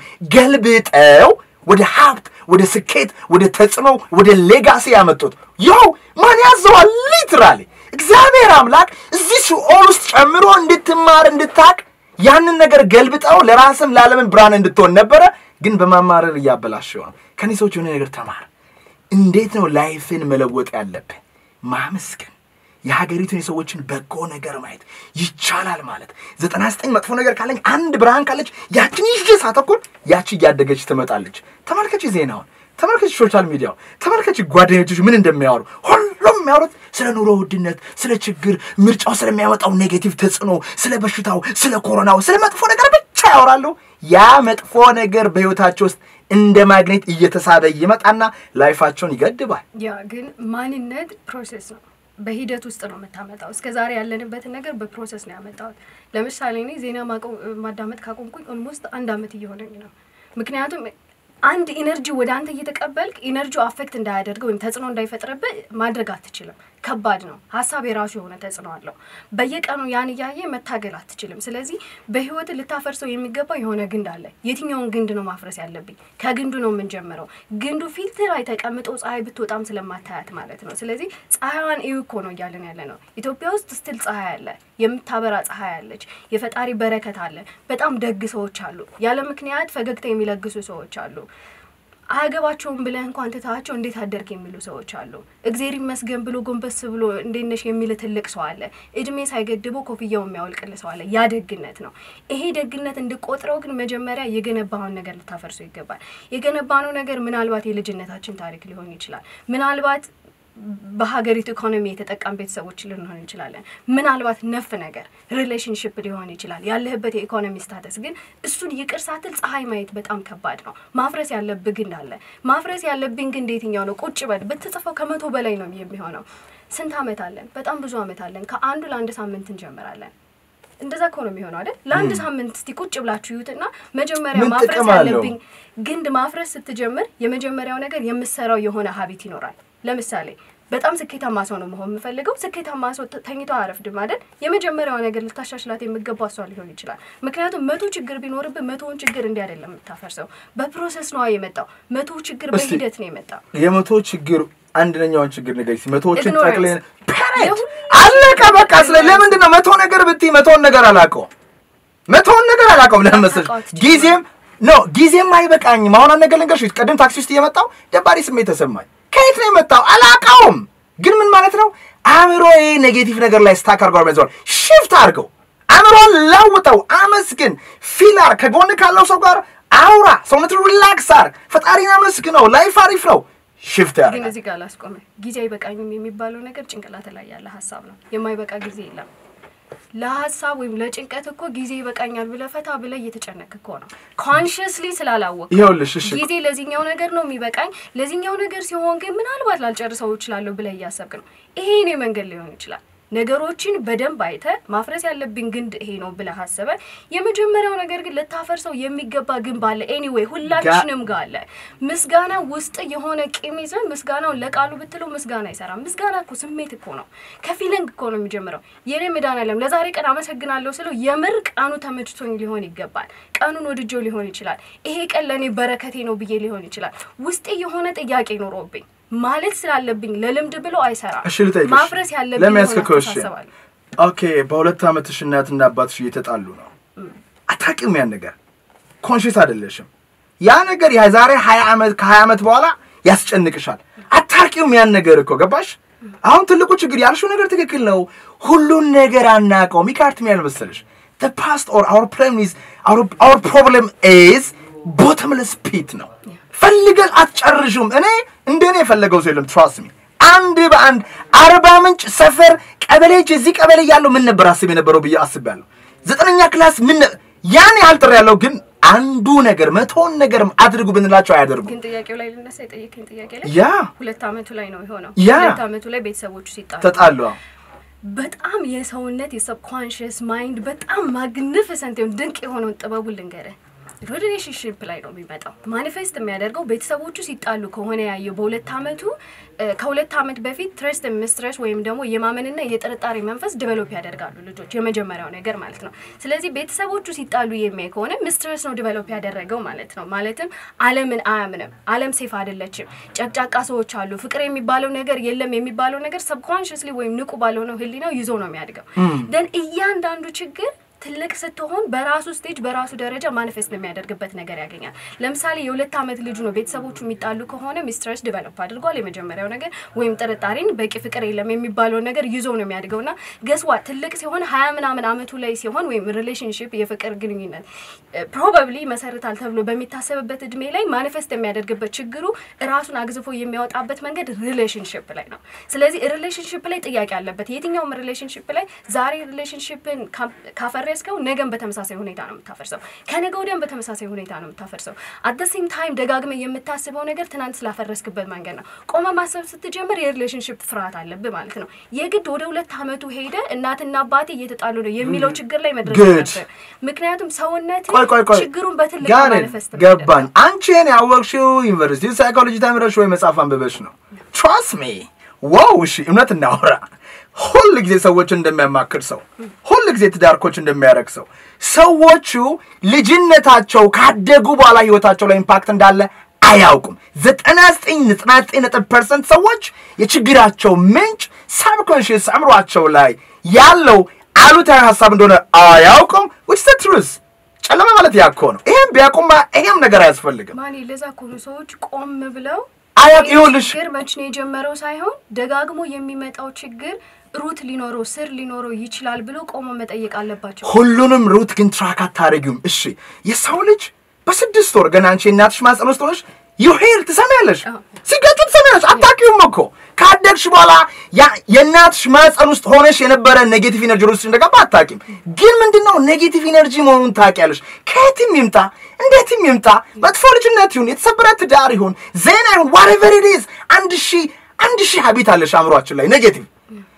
ገልብጠው ወደ ሀብት፣ ወደ ስኬት፣ ወደ ተጽዕኖ፣ ወደ ሌጋሲ ያመጡት። ይኸው ማን ያዘዋል? ሊትራሊ እግዚአብሔር አምላክ እዚህ ሲኦል ውስጥ ጨምሮ እንድትማር እንድታቅ ያንን ነገር ገልብጠው ለራስም ለዓለምን ብርሃን እንድትሆን ነበረ። ግን በማማረር እያበላሸው ነው። ከኔ ሰዎች የሆነ ነገር ተማር። እንዴት ነው ላይፍን መለወጥ ያለብህ? ማመስገን የሀገሪቱን የሰዎችን በጎ ነገር ማየት ይቻላል ማለት ዘጠና ዘጠኝ መጥፎ ነገር ካለኝ አንድ ብርሃን ካለች ያችን ይዤ ሳተኩር ያቺ እያደገች ትመጣለች። ተመልከች ዜናውን፣ ተመልከች ሶሻል ሚዲያው፣ ተመልከች ጓደኞችሽ ምን እንደሚያወሩ። ሁሉም የሚያወሩት ስለ ኑሮ ውድነት፣ ስለ ችግር፣ ምርጫው ስለሚያመጣው ኔጌቲቭ ተጽዕኖ፣ ስለ በሽታው፣ ስለ ኮሮናው፣ ስለ መጥፎ ነገር ብቻ ያወራሉ። ያ መጥፎ ነገር በህይወታቸው ውስጥ እንደ ማግኔት እየተሳበ ይመጣና ላይፋቸውን ይገድባል። ያ ግን ማንነት ፕሮሴስ ነው። በሂደት ውስጥ ነው የምታመጣው። እስከ ዛሬ ያለንበትን ነገር በፕሮሰስ ነው ያመጣሁት። ለምሳሌ እኔ ዜና ማቆ- ማዳመጥ ካቆምኩኝ ኦልሞስት አንድ አመት እየሆነኝ ነው። ምክንያቱም አንድ ኢነርጂ ወደ አንተ እየተቀበልክ ኢነርጂው አፌክት እንዳያደርግ ወይም ተጽዕኖ እንዳይፈጥርብህ ማድረግ አትችልም። ከባድ ነው። ሀሳብ የራሱ የሆነ ተጽዕኖ አለው። በየቀኑ ያን እያየ መታገል አትችልም። ስለዚህ በህይወት ልታፈርሰው የሚገባው የሆነ ግንድ አለ። የትኛውን ግንድ ነው ማፍረስ ያለብኝ? ከግንዱ ነው የምንጀምረው። ግንዱ ፊልትር ላይ ተቀምጦ ፀሐይ ብትወጣም ስለማታያት ማለት ነው። ስለዚህ ፀሐይዋን እዩ እኮ ነው እያለን ያለ ነው። ኢትዮጵያ ውስጥ ስትል ፀሐይ አለ፣ የምታበራ ፀሐይ አለች፣ የፈጣሪ በረከት አለ። በጣም ደግ ሰዎች አሉ። ያለ ምክንያት ፈገግታ የሚለግሱ ሰዎች አሉ። አያገባቸውም ብለህ እንኳን ትታቸው እንዴት አደርክ የሚሉ ሰዎች አሉ። እግዜር ይመስገን ብሎ ጎንበስ ብሎ እንዴት ነሽ የሚል ትልቅ ሰው አለ። እድሜ ሳይገድበው ኮፍያው የሚያወልቅል ሰው አለ። ያ ደግነት ነው። ይሄ ደግነት እንድቆጥረው ግን መጀመሪያ የገነባውን ነገር ልታፈርሶ ይገባል። የገነባነው ነገር ምናልባት የልጅነታችን ታሪክ ሊሆን ይችላል። ምናልባት በሀገሪቱ ኢኮኖሚ የተጠቃም ቤተሰቦች ልንሆን እንችላለን። ምናልባት ነፍ ነገር ሪሌሽንሽፕ ሊሆን ይችላል። ያለህበት የኢኮኖሚ ስታተስ ግን እሱን ይቅር ሳትል ፀሐይ ማየት በጣም ከባድ ነው። ማፍረስ ያለብህ ግንድ አለ። ማፍረስ ያለብኝ ግንድ የትኛው ነው? ቁጭ በል ብትጽፈው ከመቶ በላይ ነው የሚሆነው። ስንት አመት አለን? በጣም ብዙ አመት አለን። ከአንዱ ለአንድ ሳምንት እንጀምራለን። እንደዛ እኮ ነው የሚሆነው አይደል? ለአንድ ሳምንት እስቲ ቁጭ ብላችሁ ይዩትና መጀመሪያ ምን ማፍረስ ጥቅም አለው? ያለብኝ ግንድ ማፍረስ ስትጀምር የመጀመሪያው ነገር የምሰራው የሆነ ሀቢት ይኖራል። ለምሳሌ በጣም ስኬታማ ሰው ነው መሆን የምፈልገው። ስኬታማ ሰው ተ- ተኝቶ አያረፍድም አይደል? የመጀመሪያው ነገር ልታሻሽላት የሚገባ እሷ ሊሆን ይችላል። ምክንያቱም መቶ ችግር ቢኖርብህ መቶውን ችግር እንዲህ አይደለም የምታፈርሰው። በፕሮሰስ ነዋ የመጣው። መቶ ችግር እስቲ በሂደት ነው የመጣው። የመቶ ችግር አንደኛውን ችግር ንገሪ እስኪ። መቶዎችን Ignorance. ጠቅለን የሁሉ አለቀ በቃ። ስለ ለምንድን ነው መቶ ነገር ብትይ መቶውን ነገር አላውቀውም። መቶውን ነገር አላውቀውም። ለምን መሰለሽ አታውቀው አትችልም። ጊዜም ኖ ጊዜም አይበቃኝም። አሁን አንድ ነገር ልንገርሽ፣ ቅድም ታክሲ ውስጥ እየመጣው ደባሪ ስሜት ተሰማኝ። ከየት ነው የመጣው አላውቀውም። ግን ምን ማለት ነው አእምሮዬ ኔጌቲቭ ነገር ላይ ስታክ አድርገው ያዘዋል። ሽፍት አድርገው አእምሮን ለውጠው፣ አመስግን፣ ፊላር ከጎን ካለው ሰው ጋር አውራ፣ ሰውነት ሪላክስ አርግ፣ ፈጣሪን አመስግነው። ላይፍ አሪፍ ነው። ሽፍት ግን ያደርጋል። እዚህ ጋር ላስቆመ ጊዜ አይበቃኝም የሚባለው ነገር ጭንቅላት ላይ ያለ ሀሳብ ነው። የማይበቃ ጊዜ የለም። ለሀሳብ ወይም ለጭንቀት እኮ ጊዜ ይበቃኛል ብለህ ፈታ ብለህ እየተጨነቅ እኮ ነው። ኮንሽስሊ ስላላወቅ ይኸውልሽ እሺ ጊዜ ለዚህኛው ነገር ነው የሚበቃኝ፣ ለዚህኛው ነገር ሲሆን ግን ምናልባት ላልጨርሰው እችላለሁ ብለህ እያሰብክ ነው። ይሄ እኔ መንገድ ሊሆን ይችላል። ነገሮችን በደንብ አይተ ማፍረስ ያለብኝ ግንድ ይሄ ነው ብለህ አስበ የመጀመሪያው ነገር ግን ልታፈርሰው የሚገባ ግንብ አለ። ኤኒዌይ ሁላችንም ጋር አለ። ምስጋና ውስጥ የሆነ ቂም ይዘህ ምስጋናውን ለቃሉ ብትለው ምስጋና አይሰራም። ምስጋና እኮ ስሜት እኮ ነው፣ ከፊሊንግ እኮ ነው የሚጀምረው። የኔ መድኃኒዓለም ለዛሬ ቀን አመሰግናለሁ ስለው የምር ቀኑ ተመችቶኝ ሊሆን ይገባል። ቀኑን ወድጀው ሊሆን ይችላል። ይሄ ቀን ለእኔ በረከቴ ነው ብዬ ሊሆን ይችላል። ውስጤ የሆነ ጥያቄ ኖሮብኝ ማለት ስላለብኝ ለልምድ ብሎ አይሰራም። እሺ ልጠይቅሽ ማፍረስ ያለብኝ ለምን የሆነ ያስከከው? እሺ አስተሳሰብ አለ። ኦኬ፣ በሁለት ዓመትሽ እናትና አባትሽ እየተጣሉ ነው። አታውቂም ያን ነገር ኮንሽስ አይደለሽም። ያ ነገር የዛሬ ሀያ ዓመት ከሀያ ዓመት በኋላ ያስጨንቅሻል። አታውቂውም ያን ነገር እኮ ገባሽ? አሁን ትልቁ ችግር ያልሽው ነገር ትክክል ነው። ሁሉን ነገር አናውቀውም። ይካርት ምን ያልመሰለሽ the past or our problem is our, our problem is bottomless pit ነው። ፈልገን አትጨርሹም። እኔ እንደኔ የፈለገው ሰው የለም። ትራስት ሚ አንድ በአንድ አርባ ምንጭ ሰፈር ቀበሌዎች እዚህ ቀበሌ ያለው ምን ነበር አስብ የነበረው ብዬ አስቤያለሁ። ዘጠነኛ ክላስ ምን ነ- ያን ያህል ጥሪ ያለው ግን አንዱ ነገር መቶውን ነገር አድርጉ ብንላቸው አያደርጉም። ግን ጥያቄው ላይ ልነሳ የጠየቀኝ ጥያቄ ላይ ያ ሁለት አመቱ ላይ ነው የሆነው። ያ። ሁለት አመቱ ላይ ቤተሰቦቹ ሲጣሉ ተጣሉ። በጣም የሰውነት የሰብኮንሽስ ማይንድ በጣም ማግኒፊሰንት የሆነ ድንቅ የሆነውን ጥበቡን ልንገርህ። ሪሌሽንሽፕ ላይ ነው የሚመጣው። ማኒፌስት የሚያደርገው ቤተሰቦቹ ሲጣሉ ከሆነ ያየው በሁለት አመቱ እ፣ ከሁለት አመት በፊት ትረስት ሚስትረስ ወይም ደግሞ የማመንና የጥርጣሬ መንፈስ ዲቨሎፕ ያደርጋሉ ልጆች፣ የመጀመሪያው ነገር ማለት ነው። ስለዚህ ቤተሰቦቹ ሲጣሉ የሚያይ ከሆነ ሚስትረስ ነው ዲቨሎፕ ያደረገው ማለት ነው። ማለትም አለምን አያምንም። አለም ሴፍ አይደለችም። ጨቅጫቃ ሰዎች አሉ። ፍቅር የሚባለው ነገር የለም የሚባለው ነገር ሰብኮንሽስሊ ወይም ንቁ ባልሆነው ህሊናው ይዞ ነው የሚያድገው። ደን እያንዳንዱ ችግር ትልቅ ስትሆን በራሱ ስቴጅ በራሱ ደረጃ ማኒፌስት የሚያደርግበት ነገር ያገኛል። ለምሳሌ የሁለት ዓመት ልጁ ነው ቤተሰቦቹ የሚጣሉ ከሆነ ሚስትረስ ዲቨሎፕ አድርጓል። የመጀመሪያው ነገር ወይም ጥርጣሬን በቂ ፍቅር የለም የሚባለውን ነገር ይዞ ነው የሚያድገው ና ገስዋ ትልቅ ሲሆን ሀያ ምናምን አመቱ ላይ ሲሆን ወይም ሪሌሽንሽፕ የፍቅር ግንኙነት ፕሮባብሊ መሰረታል ተብሎ በሚታሰብበት እድሜ ላይ ማኒፌስት የሚያደርግበት ችግሩ ራሱን አግዝፎ የሚያወጣበት መንገድ ሪሌሽንሽፕ ላይ ነው። ስለዚህ ሪሌሽንሽፕ ላይ ጥያቄ አለበት። የትኛውም ሪሌሽንሽፕ ላይ ዛሬ ሪሌሽንሽፕን ካፈረስከው ነገም በተመሳሳይ ሁኔታ ነው የምታፈርሰው። ከነገ ወዲያም በተመሳሳይ ሁኔታ ነው የምታፈርሰው። አት ሴም ታይም ደጋግመ የምታስበው ነገር ትናንት ስላፈረስክበት መንገድ ነው። ቆመ ማሰብ ስትጀምር የሪሌሽንሽፕ ፍርሃት አለብህ ማለት ነው። የግድ ወደ ሁለት አመቱ ሄደ እናትና አባቴ እየተጣሉ ነው የሚለው ችግር ላይ መድረስ Good. አለብህ። ምክንያቱም ሰውነት ቆይ ቆይ ቆይ ችግሩን በትልቅ ጋር ማኒፌስት ገባኝ። አንቺ ይሄን ያወቅሽው ዩኒቨርሲቲ ሳይኮሎጂ ተምረሽ ወይ መጽሐፍ አንብበሽ ነው? ትራስት ሚ ዋው። እሺ እውነት እናወራ። ሁል ጊዜ ሰዎችን እንደሚያማክር ሰው፣ ሁል ጊዜ ትዳርኮች እንደሚያደርግ ሰው ሰዎቹ ልጅነታቸው ካደጉ በኋላ ህይወታቸው ላይ ኢምፓክት እንዳለ አያውቁም። ዘጠና ዘጠኝ ዘጠና ዘጠኝ ነጥብ ፐርሰንት ሰዎች የችግራቸው ምንጭ ሳብኮንሽስ አእምሯቸው ላይ ያለው አሉታዊ ሀሳብ እንደሆነ አያውቁም። ዊች ዘ ትሩዝ ጨለማ ማለት ያኮ ነው። ይሄም ቢያውቁማ ይሄም ነገር አያስፈልግም። ማን ለዛ እኮ ነው ሰዎች ቆም ብለው አያውቅ ይህ ይኸውልሽ ችግር መች ነው የጀመረው ሳይሆን ደጋግሞ የሚመጣው ችግር ሩት ሊኖረው ስር ሊኖረው ይችላል ብሎ ቆሞ መጠየቅ አለባቸው። ሁሉንም ሩት ግን ትራክ አታደርጊውም። እሺ የሰው ልጅ በስድስት ወር ገና አንቺ የእናትሽ ማፀን ውስጥ ሆነሽ ዩሄር ትሰሚያለሽ፣ አዎ። ሲገጩ ትሰሚያለሽ። አታውቂውም እኮ ካደግሽ በኋላ ያ- የእናትሽ ማፀን ውስጥ ሆነሽ የነበረ ኔጌቲቭ ኢነርጂ ውስጥ እንደገባ አታውቂም። ግን ምንድነው ኔጌቲቭ ኢነርጂ መሆኑን ታውቂያለሽ። ከየትም ይምጣ እንዴትም ይምጣ፣ መጥፎ ልጅነት ይሁን የተሰበረ ትዳር ይሁን ዜና ይሁን ዋሬቨር ኢት ኢዝ አንድ ሺህ አንድ ሺህ ሀቢት አለሽ አእምሯችን ላይ ኔጌቲቭ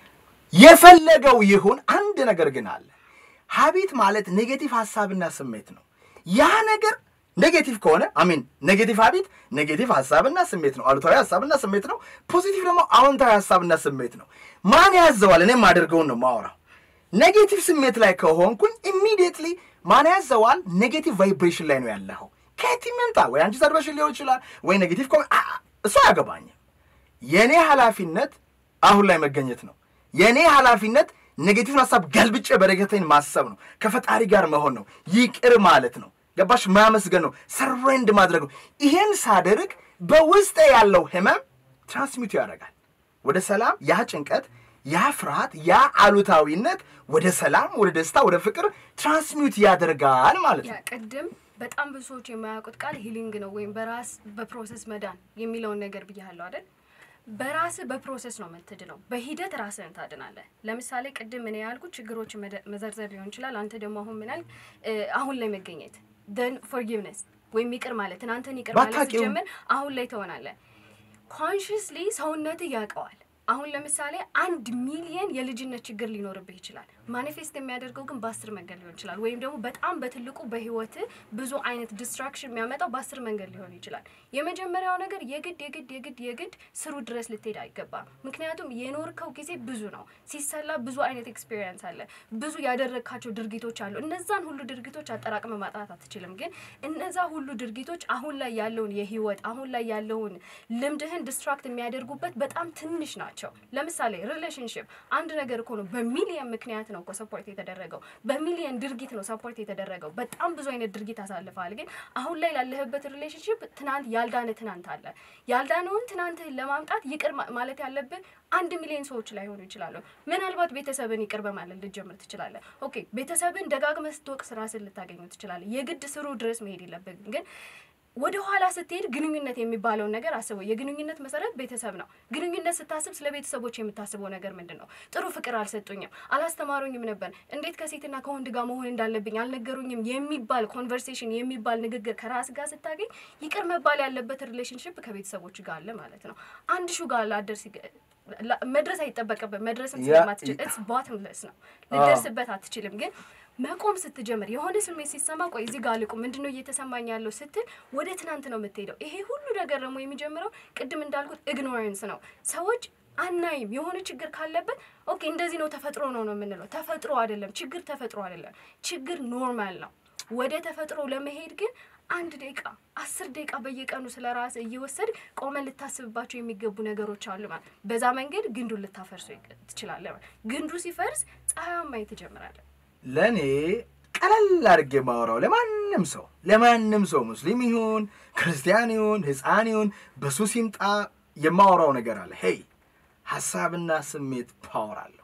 የፈለገው ይሁን አንድ ነገር ግን አለ። ሀቢት ማለት ኔጌቲቭ ሀሳብና ስሜት ነው። ያ ነገር ኔጌቲቭ ከሆነ አሚን ኔጌቲቭ ሀቢት ኔጌቲቭ ሀሳብና ስሜት ነው። አሉታዊ ሀሳብና ስሜት ነው። ፖዚቲቭ ደግሞ አዎንታዊ ሀሳብና ስሜት ነው። ማን ያዘዋል? እኔም አደርገውን ነው ማወራው። ኔጌቲቭ ስሜት ላይ ከሆንኩኝ ኢሚዲየትሊ ማን ያዘዋል? ኔጌቲቭ ቫይብሬሽን ላይ ነው ያለኸው። ከየትም ይምጣ ወይ አንቺ ሰርበሽን ሊሆን ይችላል ወይ ኔጌቲቭ ከሆነ አ- አ- እሱ አያገባኝም። የእኔ ኃላፊነት አሁን ላይ መገኘት ነው። የእኔ ኃላፊነት ኔጌቲቭን ሀሳብ ገልብጬ በረከቴን ማሰብ ነው። ከፈጣሪ ጋር መሆን ነው። ይቅር ማለት ነው። ገባሽ? ማመስገን ነው። ሰሬንድ ማድረግ ነው። ይሄን ሳደርግ በውስጤ ያለው ህመም ትራንስሚት ያደርጋል ወደ ሰላም። ያ ጭንቀት፣ ያ ፍርሃት፣ ያ አሉታዊነት ወደ ሰላም፣ ወደ ደስታ፣ ወደ ፍቅር ትራንስሚት ያደርጋል ማለት ያ ነው። ቅድም በጣም ብዙ ሰዎች የማያውቁት ቃል ሂሊንግ ነው ወይም በራስ በፕሮሰስ መዳን የሚለውን ነገር ብያለሁ አይደል? በራስ በፕሮሰስ ነው የምትድነው። በሂደት ራስህን ታድናለህ። ለምሳሌ ቅድም እኔ ያልኩት ችግሮች መዘርዘር ሊሆን ይችላል። አንተ ደግሞ አሁን ምን ያልክ አሁን ላይ መገኘት ደን ፎርጊቭነስ ወይም ይቅር ማለት ትናንትን ይቅር ማለት ባታውቂውም- ሲጀምር አሁን ላይ ትሆናለህ። ኮንሽስሊ ሰውነትህ ያውቀዋል። አሁን ለምሳሌ አንድ ሚሊየን የልጅነት ችግር ሊኖርብህ ይችላል። ማኒፌስት የሚያደርገው ግን በአስር መንገድ ሊሆን ይችላል። ወይም ደግሞ በጣም በትልቁ በህይወት ብዙ አይነት ዲስትራክሽን የሚያመጣው በአስር መንገድ ሊሆን ይችላል። የመጀመሪያው ነገር የግድ የግድ የግድ የግድ ስሩ ድረስ ልትሄድ አይገባም። ምክንያቱም የኖርከው ጊዜ ብዙ ነው። ሲሰላ ብዙ አይነት ኤክስፔሪየንስ አለ። ብዙ ያደረግካቸው ድርጊቶች አሉ። እነዛን ሁሉ ድርጊቶች አጠራቅመ ማጣት አትችልም። ግን እነዛ ሁሉ ድርጊቶች አሁን ላይ ያለውን የህይወት አሁን ላይ ያለውን ልምድህን ዲስትራክት የሚያደርጉበት በጣም ትንሽ ናቸው። ለምሳሌ ሪሌሽንሽፕ አንድ ነገር እኮ ነው። በሚሊየን ምክንያት ነው እኮ ሰፖርት የተደረገው። በሚሊየን ድርጊት ነው ሰፖርት የተደረገው። በጣም ብዙ አይነት ድርጊት አሳልፈሃል። ግን አሁን ላይ ላለህበት ሪሌሽንሽፕ ትናንት ያልዳነ ትናንት አለ። ያልዳነውን ትናንትህን ለማምጣት ይቅር ማ- ማለት ያለብህ አንድ ሚሊዮን ሰዎች ላይሆኑ ይችላሉ። ምናልባት ቤተሰብን ይቅር በማለት ልትጀምር ትችላለህ። ኦኬ ቤተሰብን ደጋግመህ ስትወቅስ ራስን ልታገኙ ትችላለህ። የግድ ስሩ ድረስ መሄድ የለብህም ግን ወደ ኋላ ስትሄድ ግንኙነት የሚባለውን ነገር አስበው። የግንኙነት መሰረት ቤተሰብ ነው። ግንኙነት ስታስብ ስለ ቤተሰቦች የምታስበው ነገር ምንድን ነው? ጥሩ ፍቅር አልሰጡኝም፣ አላስተማሩኝም ነበር፣ እንዴት ከሴትና ከወንድ ጋር መሆን እንዳለብኝ አልነገሩኝም የሚባል ኮንቨርሴሽን የሚባል ንግግር ከራስ ጋር ስታገኝ ይቅር መባል ያለበት ሪሌሽንሽፕ ከቤተሰቦች ጋር አለ ማለት ነው። አንድ ሹ ጋር ላደርስ ይገ- ላ- መድረስ አይጠበቅብህ። መድረስም ያ- ስለማትችል ኢትስ ቦትምለስ ነው። ልደርስበት አትችልም ግን መቆም ስትጀምር የሆነ ስሜት ሲሰማ ቆይ እዚህ ጋር ልቁም፣ ምንድን ነው እየተሰማኝ ያለው ስትል ወደ ትናንት ነው የምትሄደው። ይሄ ሁሉ ነገር ደግሞ የሚጀምረው ቅድም እንዳልኩት ኢግኖረንስ ነው። ሰዎች አናይም። የሆነ ችግር ካለበት ኦኬ እንደዚህ ነው ተፈጥሮ ነው ነው የምንለው። ተፈጥሮ አይደለም ችግር፣ ተፈጥሮ አይደለም ችግር፣ ኖርማል ነው። ወደ ተፈጥሮ ለመሄድ ግን አንድ ደቂቃ አስር ደቂቃ በየቀኑ ስለ ራስ እየወሰድ ቆመን ልታስብባቸው የሚገቡ ነገሮች አሉ ማለት በዛ መንገድ ግንዱን ልታፈርሶ ትችላለህ ማለት ግንዱ ሲፈርስ ፀሐያማ ማየት ትጀምራለህ። ለእኔ ቀለል አድርጌ የማወራው ለማንም ሰው ለማንም ሰው ሙስሊም ይሁን ክርስቲያን ይሁን ሕፃን ይሁን በሱስ ይምጣ የማወራው ነገር አለ። ሄይ ሀሳብና ስሜት ፓወር አለው።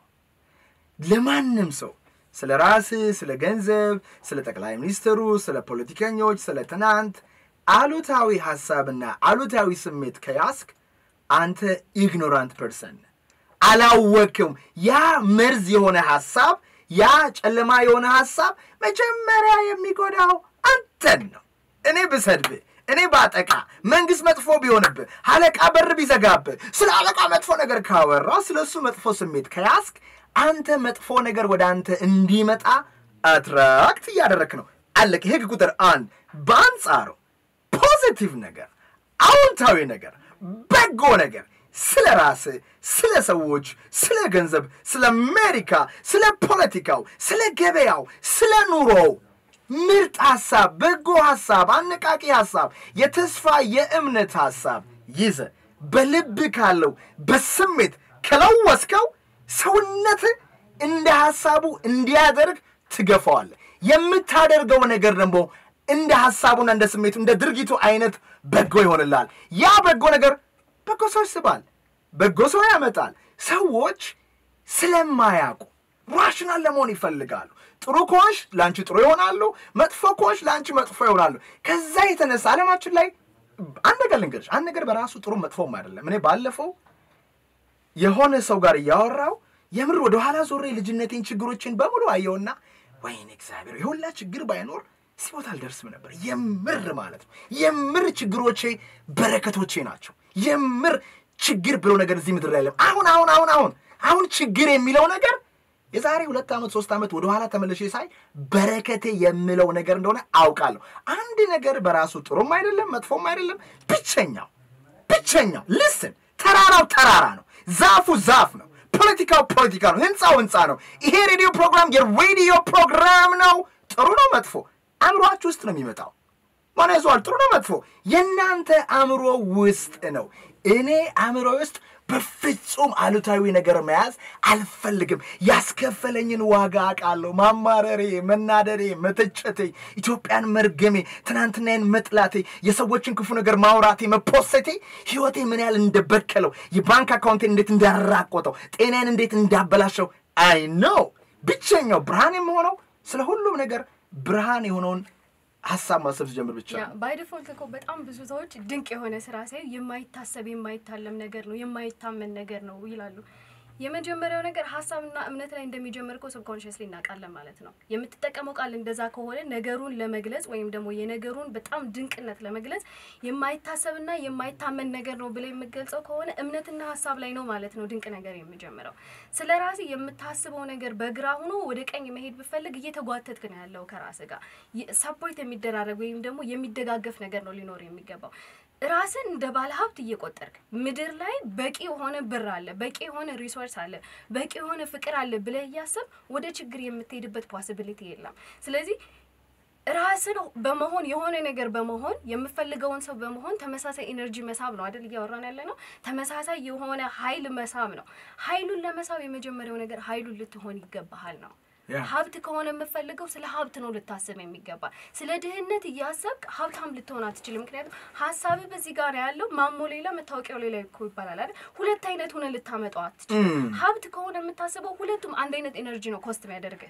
ለማንም ሰው ስለ ራስህ፣ ስለ ገንዘብ፣ ስለ ጠቅላይ ሚኒስትሩ፣ ስለ ፖለቲከኞች፣ ስለ ትናንት አሉታዊ ሀሳብና አሉታዊ ስሜት ከያዝክ አንተ ኢግኖራንት ፐርሰን ነህ። አላወቅም። ያ መርዝ የሆነ ሀሳብ ያ ጨለማ የሆነ ሀሳብ መጀመሪያ የሚጎዳው አንተን ነው። እኔ ብሰድብህ፣ እኔ ባጠቃ፣ መንግስት መጥፎ ቢሆንብህ፣ አለቃ በር ቢዘጋብህ፣ ስለ አለቃ መጥፎ ነገር ካወራ፣ ስለ እሱ መጥፎ ስሜት ከያዝክ አንተ መጥፎ ነገር ወደ አንተ እንዲመጣ አትራክት እያደረክ ነው። አለቅ። ህግ ቁጥር አንድ በአንጻሩ ፖዚቲቭ ነገር፣ አዎንታዊ ነገር፣ በጎ ነገር ስለ ራስህ፣ ስለ ሰዎች፣ ስለ ገንዘብ፣ ስለ አሜሪካ፣ ስለ ፖለቲካው፣ ስለ ገበያው፣ ስለ ኑሮው ምርጥ ሀሳብ፣ በጎ ሀሳብ፣ አነቃቂ ሀሳብ፣ የተስፋ የእምነት ሀሳብ ይዘ በልብ ካለው በስሜት ከለወስከው ሰውነት እንደ ሀሳቡ እንዲያደርግ ትገፋዋለህ። የምታደርገው ነገር ደግሞ እንደ ሀሳቡና እንደ ስሜቱ እንደ ድርጊቱ አይነት በጎ ይሆንልሃል። ያ በጎ ነገር በጎ ሰው ይስባል፣ በጎ ሰው ያመጣል። ሰዎች ስለማያውቁ ራሽናል ለመሆን ይፈልጋሉ። ጥሩ ከሆንሽ ለአንቺ ጥሩ ይሆናሉ፣ መጥፎ ከሆንሽ ለአንቺ መጥፎ ይሆናሉ። ከዛ የተነሳ ዓለማችን ላይ አንድ ነገር ልንገርሽ፣ አንድ ነገር በራሱ ጥሩ መጥፎም አይደለም። እኔ ባለፈው የሆነ ሰው ጋር እያወራው የምር ወደ ኋላ ዞሬ ልጅነቴን ችግሮችን በሙሉ አየውና ወይኔ እግዚአብሔር የሁላ ችግር ባይኖር እዚህ ቦታ አልደርስም ነበር። የምር ማለት ነው። የምር ችግሮቼ በረከቶቼ ናቸው። የምር ችግር ብሎ ነገር እዚህ ምድር ላይ የለም። አሁን አሁን አሁን አሁን አሁን ችግር የሚለው ነገር የዛሬ ሁለት ዓመት ሶስት ዓመት ወደ ኋላ ተመልሼ ሳይ በረከቴ የምለው ነገር እንደሆነ አውቃለሁ። አንድ ነገር በራሱ ጥሩም አይደለም መጥፎም አይደለም። ብቸኛው ብቸኛው ልስን ተራራው ተራራ ነው። ዛፉ ዛፍ ነው። ፖለቲካው ፖለቲካ ነው። ህንፃው ህንፃ ነው። ይሄ ሬዲዮ ፕሮግራም የሬዲዮ ፕሮግራም ነው። ጥሩ ነው መጥፎ አእምሯችሁ ውስጥ ነው የሚመጣው። ማን ያዘዋል? ጥሩ ነው መጥፎ የእናንተ አእምሮ ውስጥ ነው። እኔ አእምሮ ውስጥ በፍጹም አሉታዊ ነገር መያዝ አልፈልግም። ያስከፈለኝን ዋጋ አውቃለሁ። ማማረሬ፣ መናደሬ፣ መተቸቴ፣ ኢትዮጵያን መርገሜ፣ ትናንትናዬን መጥላቴ፣ የሰዎችን ክፉ ነገር ማውራቴ፣ መፖሰቴ ህይወቴ ምን ያህል እንደበከለው፣ የባንክ አካውንቴን እንዴት እንዳራቆተው፣ ጤናዬን እንዴት እንዳበላሸው አይ ነው። ብቸኛው ብርሃን የምሆነው ስለ ሁሉም ነገር ብርሃን የሆነውን ሀሳብ ማሰብ ሲጀምር ብቻ ነው። ባይ ዲፎልት እኮ በጣም ብዙ ሰዎች ድንቅ የሆነ ስራ ሳይ የማይታሰብ የማይታለም ነገር ነው የማይታመን ነገር ነው ይላሉ። የመጀመሪያው ነገር ሀሳብና እምነት ላይ እንደሚጀምር እኮ ሰብኮንሽስሊ እናውቃለን ማለት ነው። የምትጠቀመው ቃል እንደዛ ከሆነ ነገሩን ለመግለጽ ወይም ደግሞ የነገሩን በጣም ድንቅነት ለመግለጽ የማይታሰብና የማይታመን ነገር ነው ብለ የምገልጸው ከሆነ እምነትና ሀሳብ ላይ ነው ማለት ነው ድንቅ ነገር የሚጀምረው። ስለ ራሴ የምታስበው ነገር በግራ ሆኖ ወደ ቀኝ መሄድ ብፈልግ እየተጓተትክ ነው ያለው ከራስ ጋር ሰፖርት የሚደራረግ ወይም ደግሞ የሚደጋገፍ ነገር ነው ሊኖር የሚገባው። ራስን እንደ ባለ ሀብት እየቆጠርክ ምድር ላይ በቂ የሆነ ብር አለ፣ በቂ የሆነ ሪሶርስ አለ፣ በቂ የሆነ ፍቅር አለ ብለህ እያሰብ ወደ ችግር የምትሄድበት ፖሲቢሊቲ የለም። ስለዚህ ራስን በመሆን የሆነ ነገር በመሆን የምፈልገውን ሰው በመሆን ተመሳሳይ ኤነርጂ መሳብ ነው አይደል? እያወራን ያለ ነው። ተመሳሳይ የሆነ ሀይል መሳብ ነው። ሀይሉን ለመሳብ የመጀመሪያው ነገር ሀይሉን ልትሆን ይገባሃል ነው። ያ። ሀብት ከሆነ የምፈልገው ስለ ሀብት ነው ልታስብ የሚገባ። ስለ ድህነት እያሰብክ ሀብታም ልትሆን አትችልም። ምክንያቱም ሀሳብ በዚህ ጋር ያለው ማሞ ሌላ መታወቂያው ሌላ እኮ ይባላል አይደል? ሁለት አይነት ሆነ ልታመጣው አትችልም። ሀብት ከሆነ የምታስበው ሁለቱም አንድ አይነት ኤነርጂ ነው ኮስት የሚያደርግህ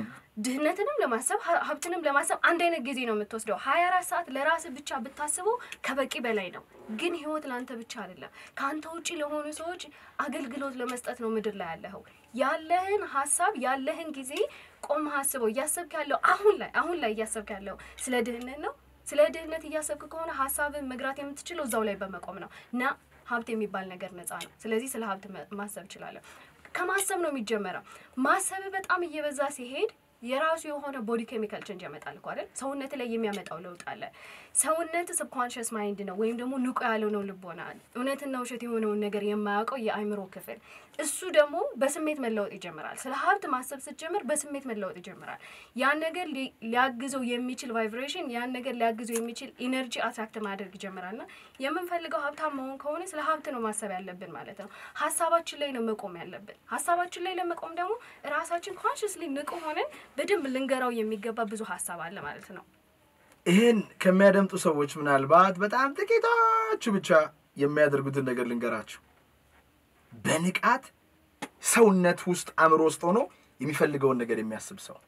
ድህነትንም ለማሰብ ሀ- ሀብትንም ለማሰብ አንድ አይነት ጊዜ ነው የምትወስደው። ሀያ አራት ሰዓት ለራስህ ብቻ ብታስበው ከበቂ በላይ ነው። ግን ህይወት ለአንተ ብቻ አይደለም። ከአንተ ውጪ ለሆኑ ሰዎች አገልግሎት ለመስጠት ነው ምድር ላይ ያለኸው። ያለህን ሀሳብ ያለህን ጊዜ ቆመህ አስበው። እያሰብክ ያለው አሁን ላይ አሁን ላይ እያሰብክ ያለው ስለ ድህነት ነው። ስለ ድህነት እያሰብክ ከሆነ ሀሳብን መግራት የምትችለው እዛው ላይ በመቆም ነው እና ሀብት የሚባል ነገር ነፃ ነው። ስለዚህ ስለ ሀብት መ- ማሰብ እችላለሁ። ከማሰብ ነው የሚጀመረው። ማሰብ በጣም እየበዛ ሲሄድ የራሱ የሆነ ቦዲ ኬሚካል ቼንጅ ያመጣል እኮ አይደል? ሰውነት ላይ የሚያመጣው ለውጥ አለ። ሰውነት ሰብኮንሽስ ማይንድ ነው ወይም ደግሞ ንቁ ያለው ነው ልቦና፣ እውነትና ውሸት የሆነውን ነገር የማያውቀው የአእምሮ ክፍል። እሱ ደግሞ በስሜት መለወጥ ይጀምራል። ስለ ሀብት ማሰብ ስትጀምር በስሜት መለወጥ ይጀምራል። ያን ነገር ሊ- ሊያግዘው የሚችል ቫይብሬሽን፣ ያን ነገር ሊያግዘው የሚችል ኢነርጂ አትራክት ማድረግ ይጀምራል። እና የምንፈልገው ሀብታም መሆን ከሆነ ስለ ሀብት ነው ማሰብ ያለብን ማለት ነው። ሀሳባችን ላይ ነው መቆም ያለብን። ሀሳባችን ላይ ለመቆም ደግሞ ራሳችን ኮንሽስሊ ንቁ ሆነን በደንብ ልንገራው የሚገባ ብዙ ሀሳብ አለ ማለት ነው። ይህን ከሚያደምጡ ሰዎች ምናልባት በጣም ጥቂቶቹ ብቻ የሚያደርጉትን ነገር ልንገራችሁ። በንቃት ሰውነት ውስጥ አእምሮ ውስጥ ሆኖ የሚፈልገውን ነገር የሚያስብ ሰው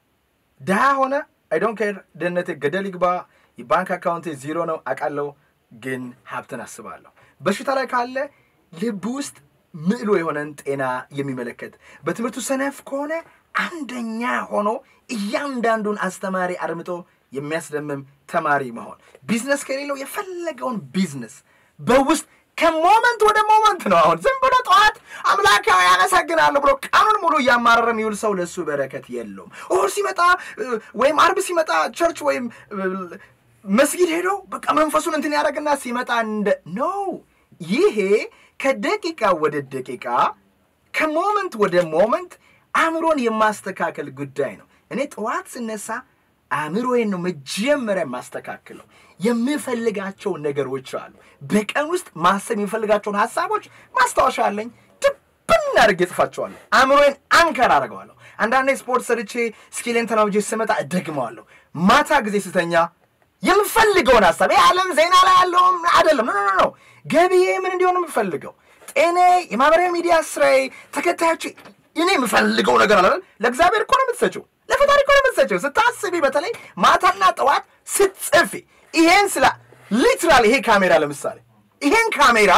ድሃ ሆነ አይ ዶንት ኬር ድህነቴ ገደል ይግባ፣ የባንክ አካውንቴ ዜሮ ነው አውቃለሁ፣ ግን ሀብትን አስባለሁ። በሽታ ላይ ካለ ልብ ውስጥ ምዕሎ የሆነን ጤና የሚመለከት በትምህርቱ ሰነፍ ከሆነ አንደኛ ሆኖ እያንዳንዱን አስተማሪ አድምጦ የሚያስደምም ተማሪ መሆን፣ ቢዝነስ ከሌለው የፈለገውን ቢዝነስ በውስጥ ከሞመንት ወደ ሞመንት ነው። አሁን ዝም ብሎ ጠዋት አምላካዊ ያመሰግናለሁ ብሎ ቀኑን ሙሉ እያማረረ የሚውል ሰው ለእሱ በረከት የለውም። እሑድ ሲመጣ እ፣ ወይም አርብ ሲመጣ ቸርች ወይም እ፣ መስጊድ ሄዶ በቃ መንፈሱን እንትን ያደረግና ሲመጣ እንደ ነው። ይሄ ከደቂቃ ወደ ደቂቃ ከሞመንት ወደ ሞመንት አእምሮን የማስተካከል ጉዳይ ነው። እኔ ጠዋት ስነሳ አእምሮዬን ነው መጀመሪያ የማስተካክለው። የምፈልጋቸው ነገሮች አሉ። በቀን ውስጥ ማሰብ የሚፈልጋቸውን ሀሳቦች ማስታወሻ አለኝ። ድብን አድርጌ ጽፋቸዋለሁ። አእምሮዬን አንከር አደርገዋለሁ። አንዳንዴ ስፖርት ሰርቼ ስኪሌን ተናውጄ ስመጣ እደግመዋለሁ። ማታ ጊዜ ስተኛ የምፈልገውን ሀሳብ ይህ ዓለም ዜና ላይ ያለውም አይደለም። ኖ ኖ ኖ ገቢዬ ምን እንዲሆን የምፈልገው ጤኔ፣ የማህበራዊ ሚዲያ ስራዬ፣ ተከታዮች እኔ የምፈልገው ነገር አለ አይደል? ለእግዚአብሔር እኮ ነው የምትሰጪው፣ ለፈጣሪ እኮ ነው የምትሰጪው። ስታስቢ፣ በተለይ ማታና ጠዋት ስትጽፊ ይሄን ስላ ሊትራል ይሄ ካሜራ ለምሳሌ ይሄን ካሜራ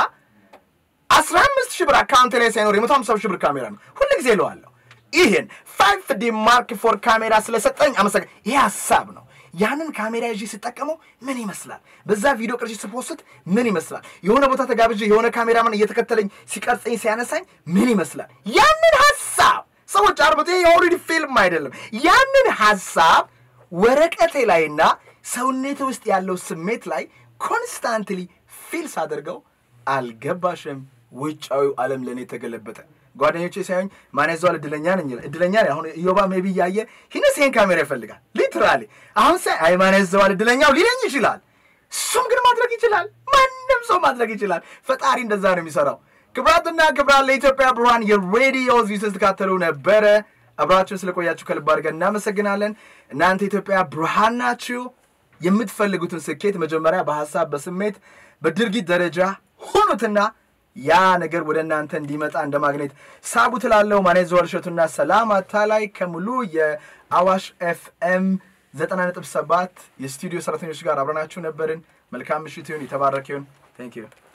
አስራ አምስት ሺህ ብር አካውንት ላይ ሳይኖር የመቶ ሀምሳ ሺህ ብር ካሜራ ነው። ሁል ጊዜ እለዋለሁ ይሄን ፋይቭ ዲ ማርክ ፎር ካሜራ ስለሰጠኝ አመሰግ ይሄ ሀሳብ ነው። ያንን ካሜራ ይዤ ስጠቀመው ምን ይመስላል? በዛ ቪዲዮ ቅርጭ ስፖስት ምን ይመስላል? የሆነ ቦታ ተጋብዤ የሆነ ካሜራማን እየተከተለኝ ሲቀርጸኝ ሲያነሳኝ ምን ይመስላል? ያንን ሀሳብ ሰዎች አርበቶ ይሄ የኦልሬዲ ፊልም አይደለም። ያንን ሀሳብ ወረቀቴ ላይና ሰውነቴ ውስጥ ያለው ስሜት ላይ ኮንስታንትሊ ፊል ሳደርገው አልገባሽም፣ ውጫዊው ዓለም ለእኔ ተገለበጠ። ጓደኞቼ ሳይሆኝ ማን ያዘዋል እድለኛ ነኝ ይላል። እድለኛ ነኝ። አሁን ኢዮባ ሜቢ እያየ ሂነስ ይሄን ካሜራ ይፈልጋል። ሊትራሊ አሁን ሳይ አይ ማን ያዘዋል እድለኛው ሊለኝ ይችላል። እሱም ግን ማድረግ ይችላል። ማንም ሰው ማድረግ ይችላል። ፈጣሪ እንደዛ ነው የሚሰራው። ክብራትና ክብራት ለኢትዮጵያ ብርሃን የሬዲዮ ዚህ ስትካተሉ ነበረ። አብራችሁን ስለቆያችሁ ከልብ አድርገን እናመሰግናለን። እናንተ ኢትዮጵያ ብርሃን ናችሁ። የምትፈልጉትን ስኬት መጀመሪያ በሀሳብ በስሜት በድርጊት ደረጃ ሁኑትና ያ ነገር ወደ እናንተ እንዲመጣ እንደ ማግኔት ሳቡ ትላለው። ማኔ ዘወር እሸቱና ሰላም አታላይ ከሙሉ የአዋሽ ኤፍኤም ዘጠና ነጥብ ሰባት የስቱዲዮ ሰራተኞች ጋር አብረናችሁ ነበርን። መልካም ምሽት ይሁን። የተባረከ ይሁን። ታንክ ዩ